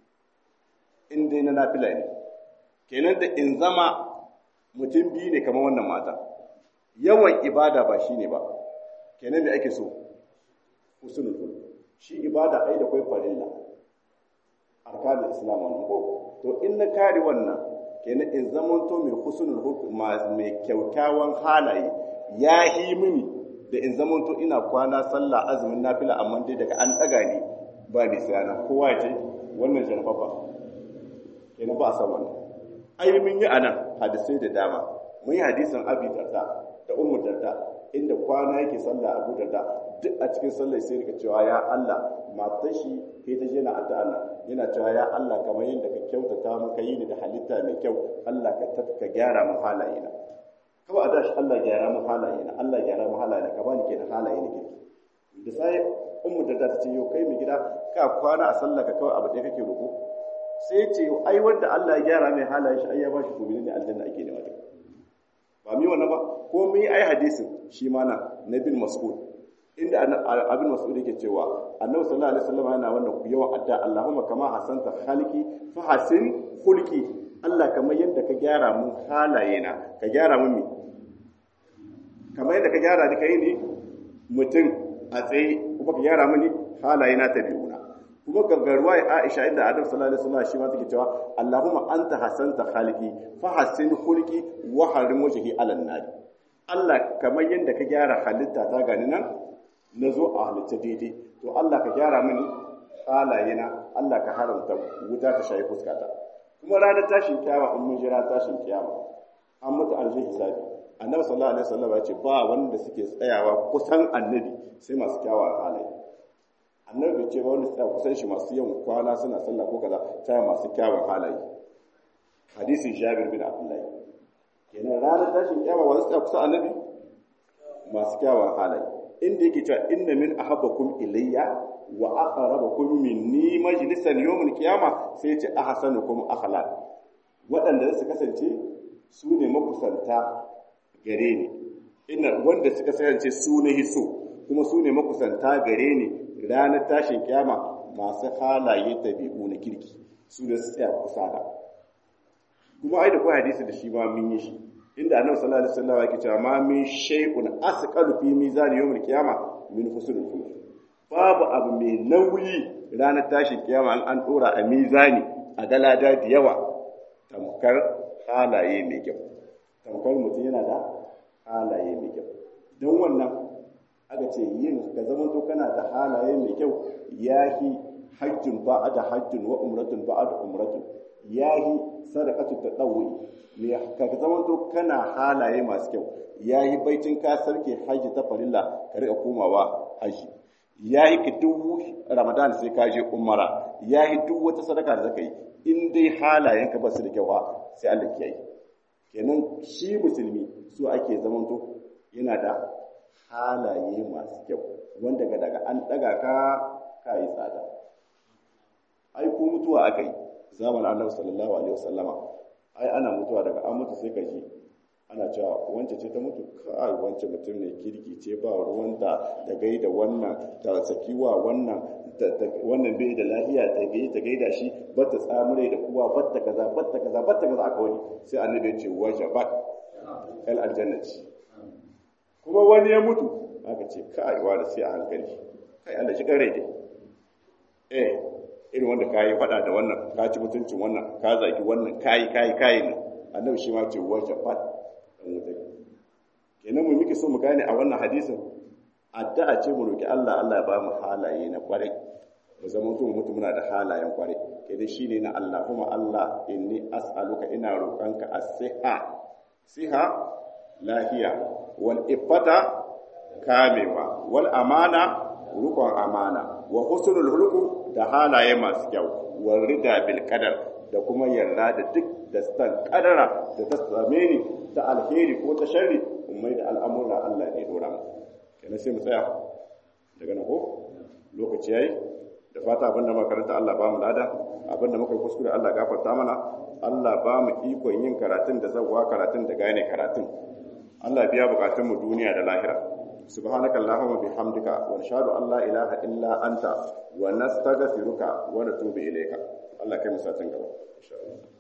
in dai na nafila ne kenan da in zama mutum biyu ne kamar wannan mata yawan ibada ba shi ne ba kenan me ake so usulul khulq shi ibada ai da kai farilla arkanul islam wannan ko to in na kare wannan kenan in zaman to mai husnul khulq mai kyaukyawan halaye ya hi mini da in zaman to ina kwana sallah azumin nafila amma dai daga an daga ni ba bi sana kowa ce wannan jarfafa kenan ba san wannan ai mun yi anan hadisai da dama mun yi hadisin abi darda da ummu darda inda kwana yake sallah abu darda duk a cikin sallar sai rika cewa ya Allah matar shi kai ta je na addu'a Allah yana cewa ya Allah kamar yadda ka kyautata mun kai ni da halitta mai kyau Allah ka ka gyara mun halaye na kawai a dashi Allah gyara mun halaye na Allah gyara mun halaye na ka bani kenan halaye na kirki da sai ummu darda ta ce yau kai mu gida ka kwana a sallah ka kawai abu da kake roƙo sai ce ai wanda Allah ya gyara mai halaye shi ai ya bashi gobe ne aljanna ake nema ta ba mi wannan ba ko mu yi ai hadisin shi ma na na bin mas'ud inda abin mas'ud yake cewa annabi sallallahu alaihi wasallam yana wannan yawan adda Allahumma kama hasanta khalqi fa hasin khulqi Allah kamar yadda ka gyara mun halaye na ka gyara mun mi kamar yadda ka gyara ni kai ne mutum a tsaye kuma ka gyara mini halaye na tabi'una kuma gaggarwa ya Aisha inda Adam sallallahu alaihi wasallam shi ma take cewa Allahumma anta hasanta khaliqi fa hassin khulqi wa harim wajhi ala nar Allah kamar yadda ka gyara halitta ta gani nan na zo a halitta daidai to Allah ka gyara mini halayena Allah ka haramta wuta ta shayi fuskata kuma ranar tashin kiyama in mun jira tashin kiyama an mutu an je hisabi annabi sallallahu alaihi wasallam ya ce ba wanda suke tsayawa kusan annabi sai masu kyawawan halaye annabi bai ce ba wanda tsaya kusan shi masu yawan kwana suna sallah ko kaza sai masu kyawawan halaye hadisin jabir bin abdullahi kenan ranar tashin kiyama wanda tsaya kusan annabi masu kyawawan halaye inda yake cewa inna min ahabbakum ilayya wa aqrabakum minni majlisan yawmul qiyama sai ya ce ahsanukum akhlaq waɗanda su kasance su ne makusanta gare ni ina wanda suka kasance su ne hiso kuma su ne makusanta gare ni ranar tashin kiyama masu halaye tabi'u na kirki su ne su tsaya kusa da kuma ai da kuwa hadisi da shi ma mun yi shi inda annabi sallallahu alaihi wasallam yake cewa ma min shay'un asqalu fi mizan yawmil qiyama min husnul khuluq babu abu mai nauyi ranar tashin kiyama an an dora a mizani a galada da yawa tamkar halaye mai kyau tamkar mutum yana da halaye mai kyau don wannan aka ce yin ka zama to kana da halaye mai kyau yahi hajjun ba da hajjun wa umratun ba da umratun yahi sadaqatu tadawwi ne ka zama to kana halaye masu kyau yahi baitin ka sarke haji ta farilla ka rika komawa haji yahi ki duk ramadan sai ka je umara yahi duk wata sadaka da zaka yi in dai halayenka ba su da kyau sai Allah ke yi kenan shi musulmi su ake zamanto yana da halaye masu kyau wanda ga daga an daga ka ka yi tsada ai ko mutuwa aka yi zamanin annabi sallallahu alaihi wasallama ai ana mutuwa daga an mutu sai ka ji ana cewa wance ce ta mutu kai wance mutum ne kirki ce ba ruwanta da gaida wannan ta sakiwa wannan wannan bai da lafiya ta gai ta gaida shi batta tsamure da kuwa batta kaza batta kaza batta kaza aka wani sai annabi ya ce wajabat al aljannati kuma wani ya mutu aka ce kai wa da sai a hankali kai Allah shi kare dai eh irin wanda kayi fada da wannan ka ci mutuncin wannan ka zaki wannan kayi kayi kayi ne annabi shi ma ce wajabat dan wuta kenan mu muke so mu gane a wannan hadisin addu'a ce mu roki Allah Allah ya ba mu halaye na kwarai mu zama mutum mutum muna da halayen kwarai kai shi ne na Allah kuma Allah inni as'aluka ina roƙonka as-siha siha lahiya wal ifata kamewa wal amana rukun amana wa husnul hulqu da halaye masu kyau wal rida bil qadar da kuma yarda da duk da san kadara da ta same ni ta alheri ko ta sharri ummai da al'amura Allah ne dora mu kenan sai mu tsaya daga nan ko lokaci yayi da fata abinda makaranta Allah ba mu lada abinda muka kuskure Allah gafarta mana Allah ba mu ikon yin karatun da zawwa karatun da gane karatun Allah biya bukatun mu duniya da lahira subhanaka allahumma bihamdika wa nashhadu an la ilaha illa anta wa nastaghfiruka wa natubu ilayka Allah kai mu satin gaba insha Allah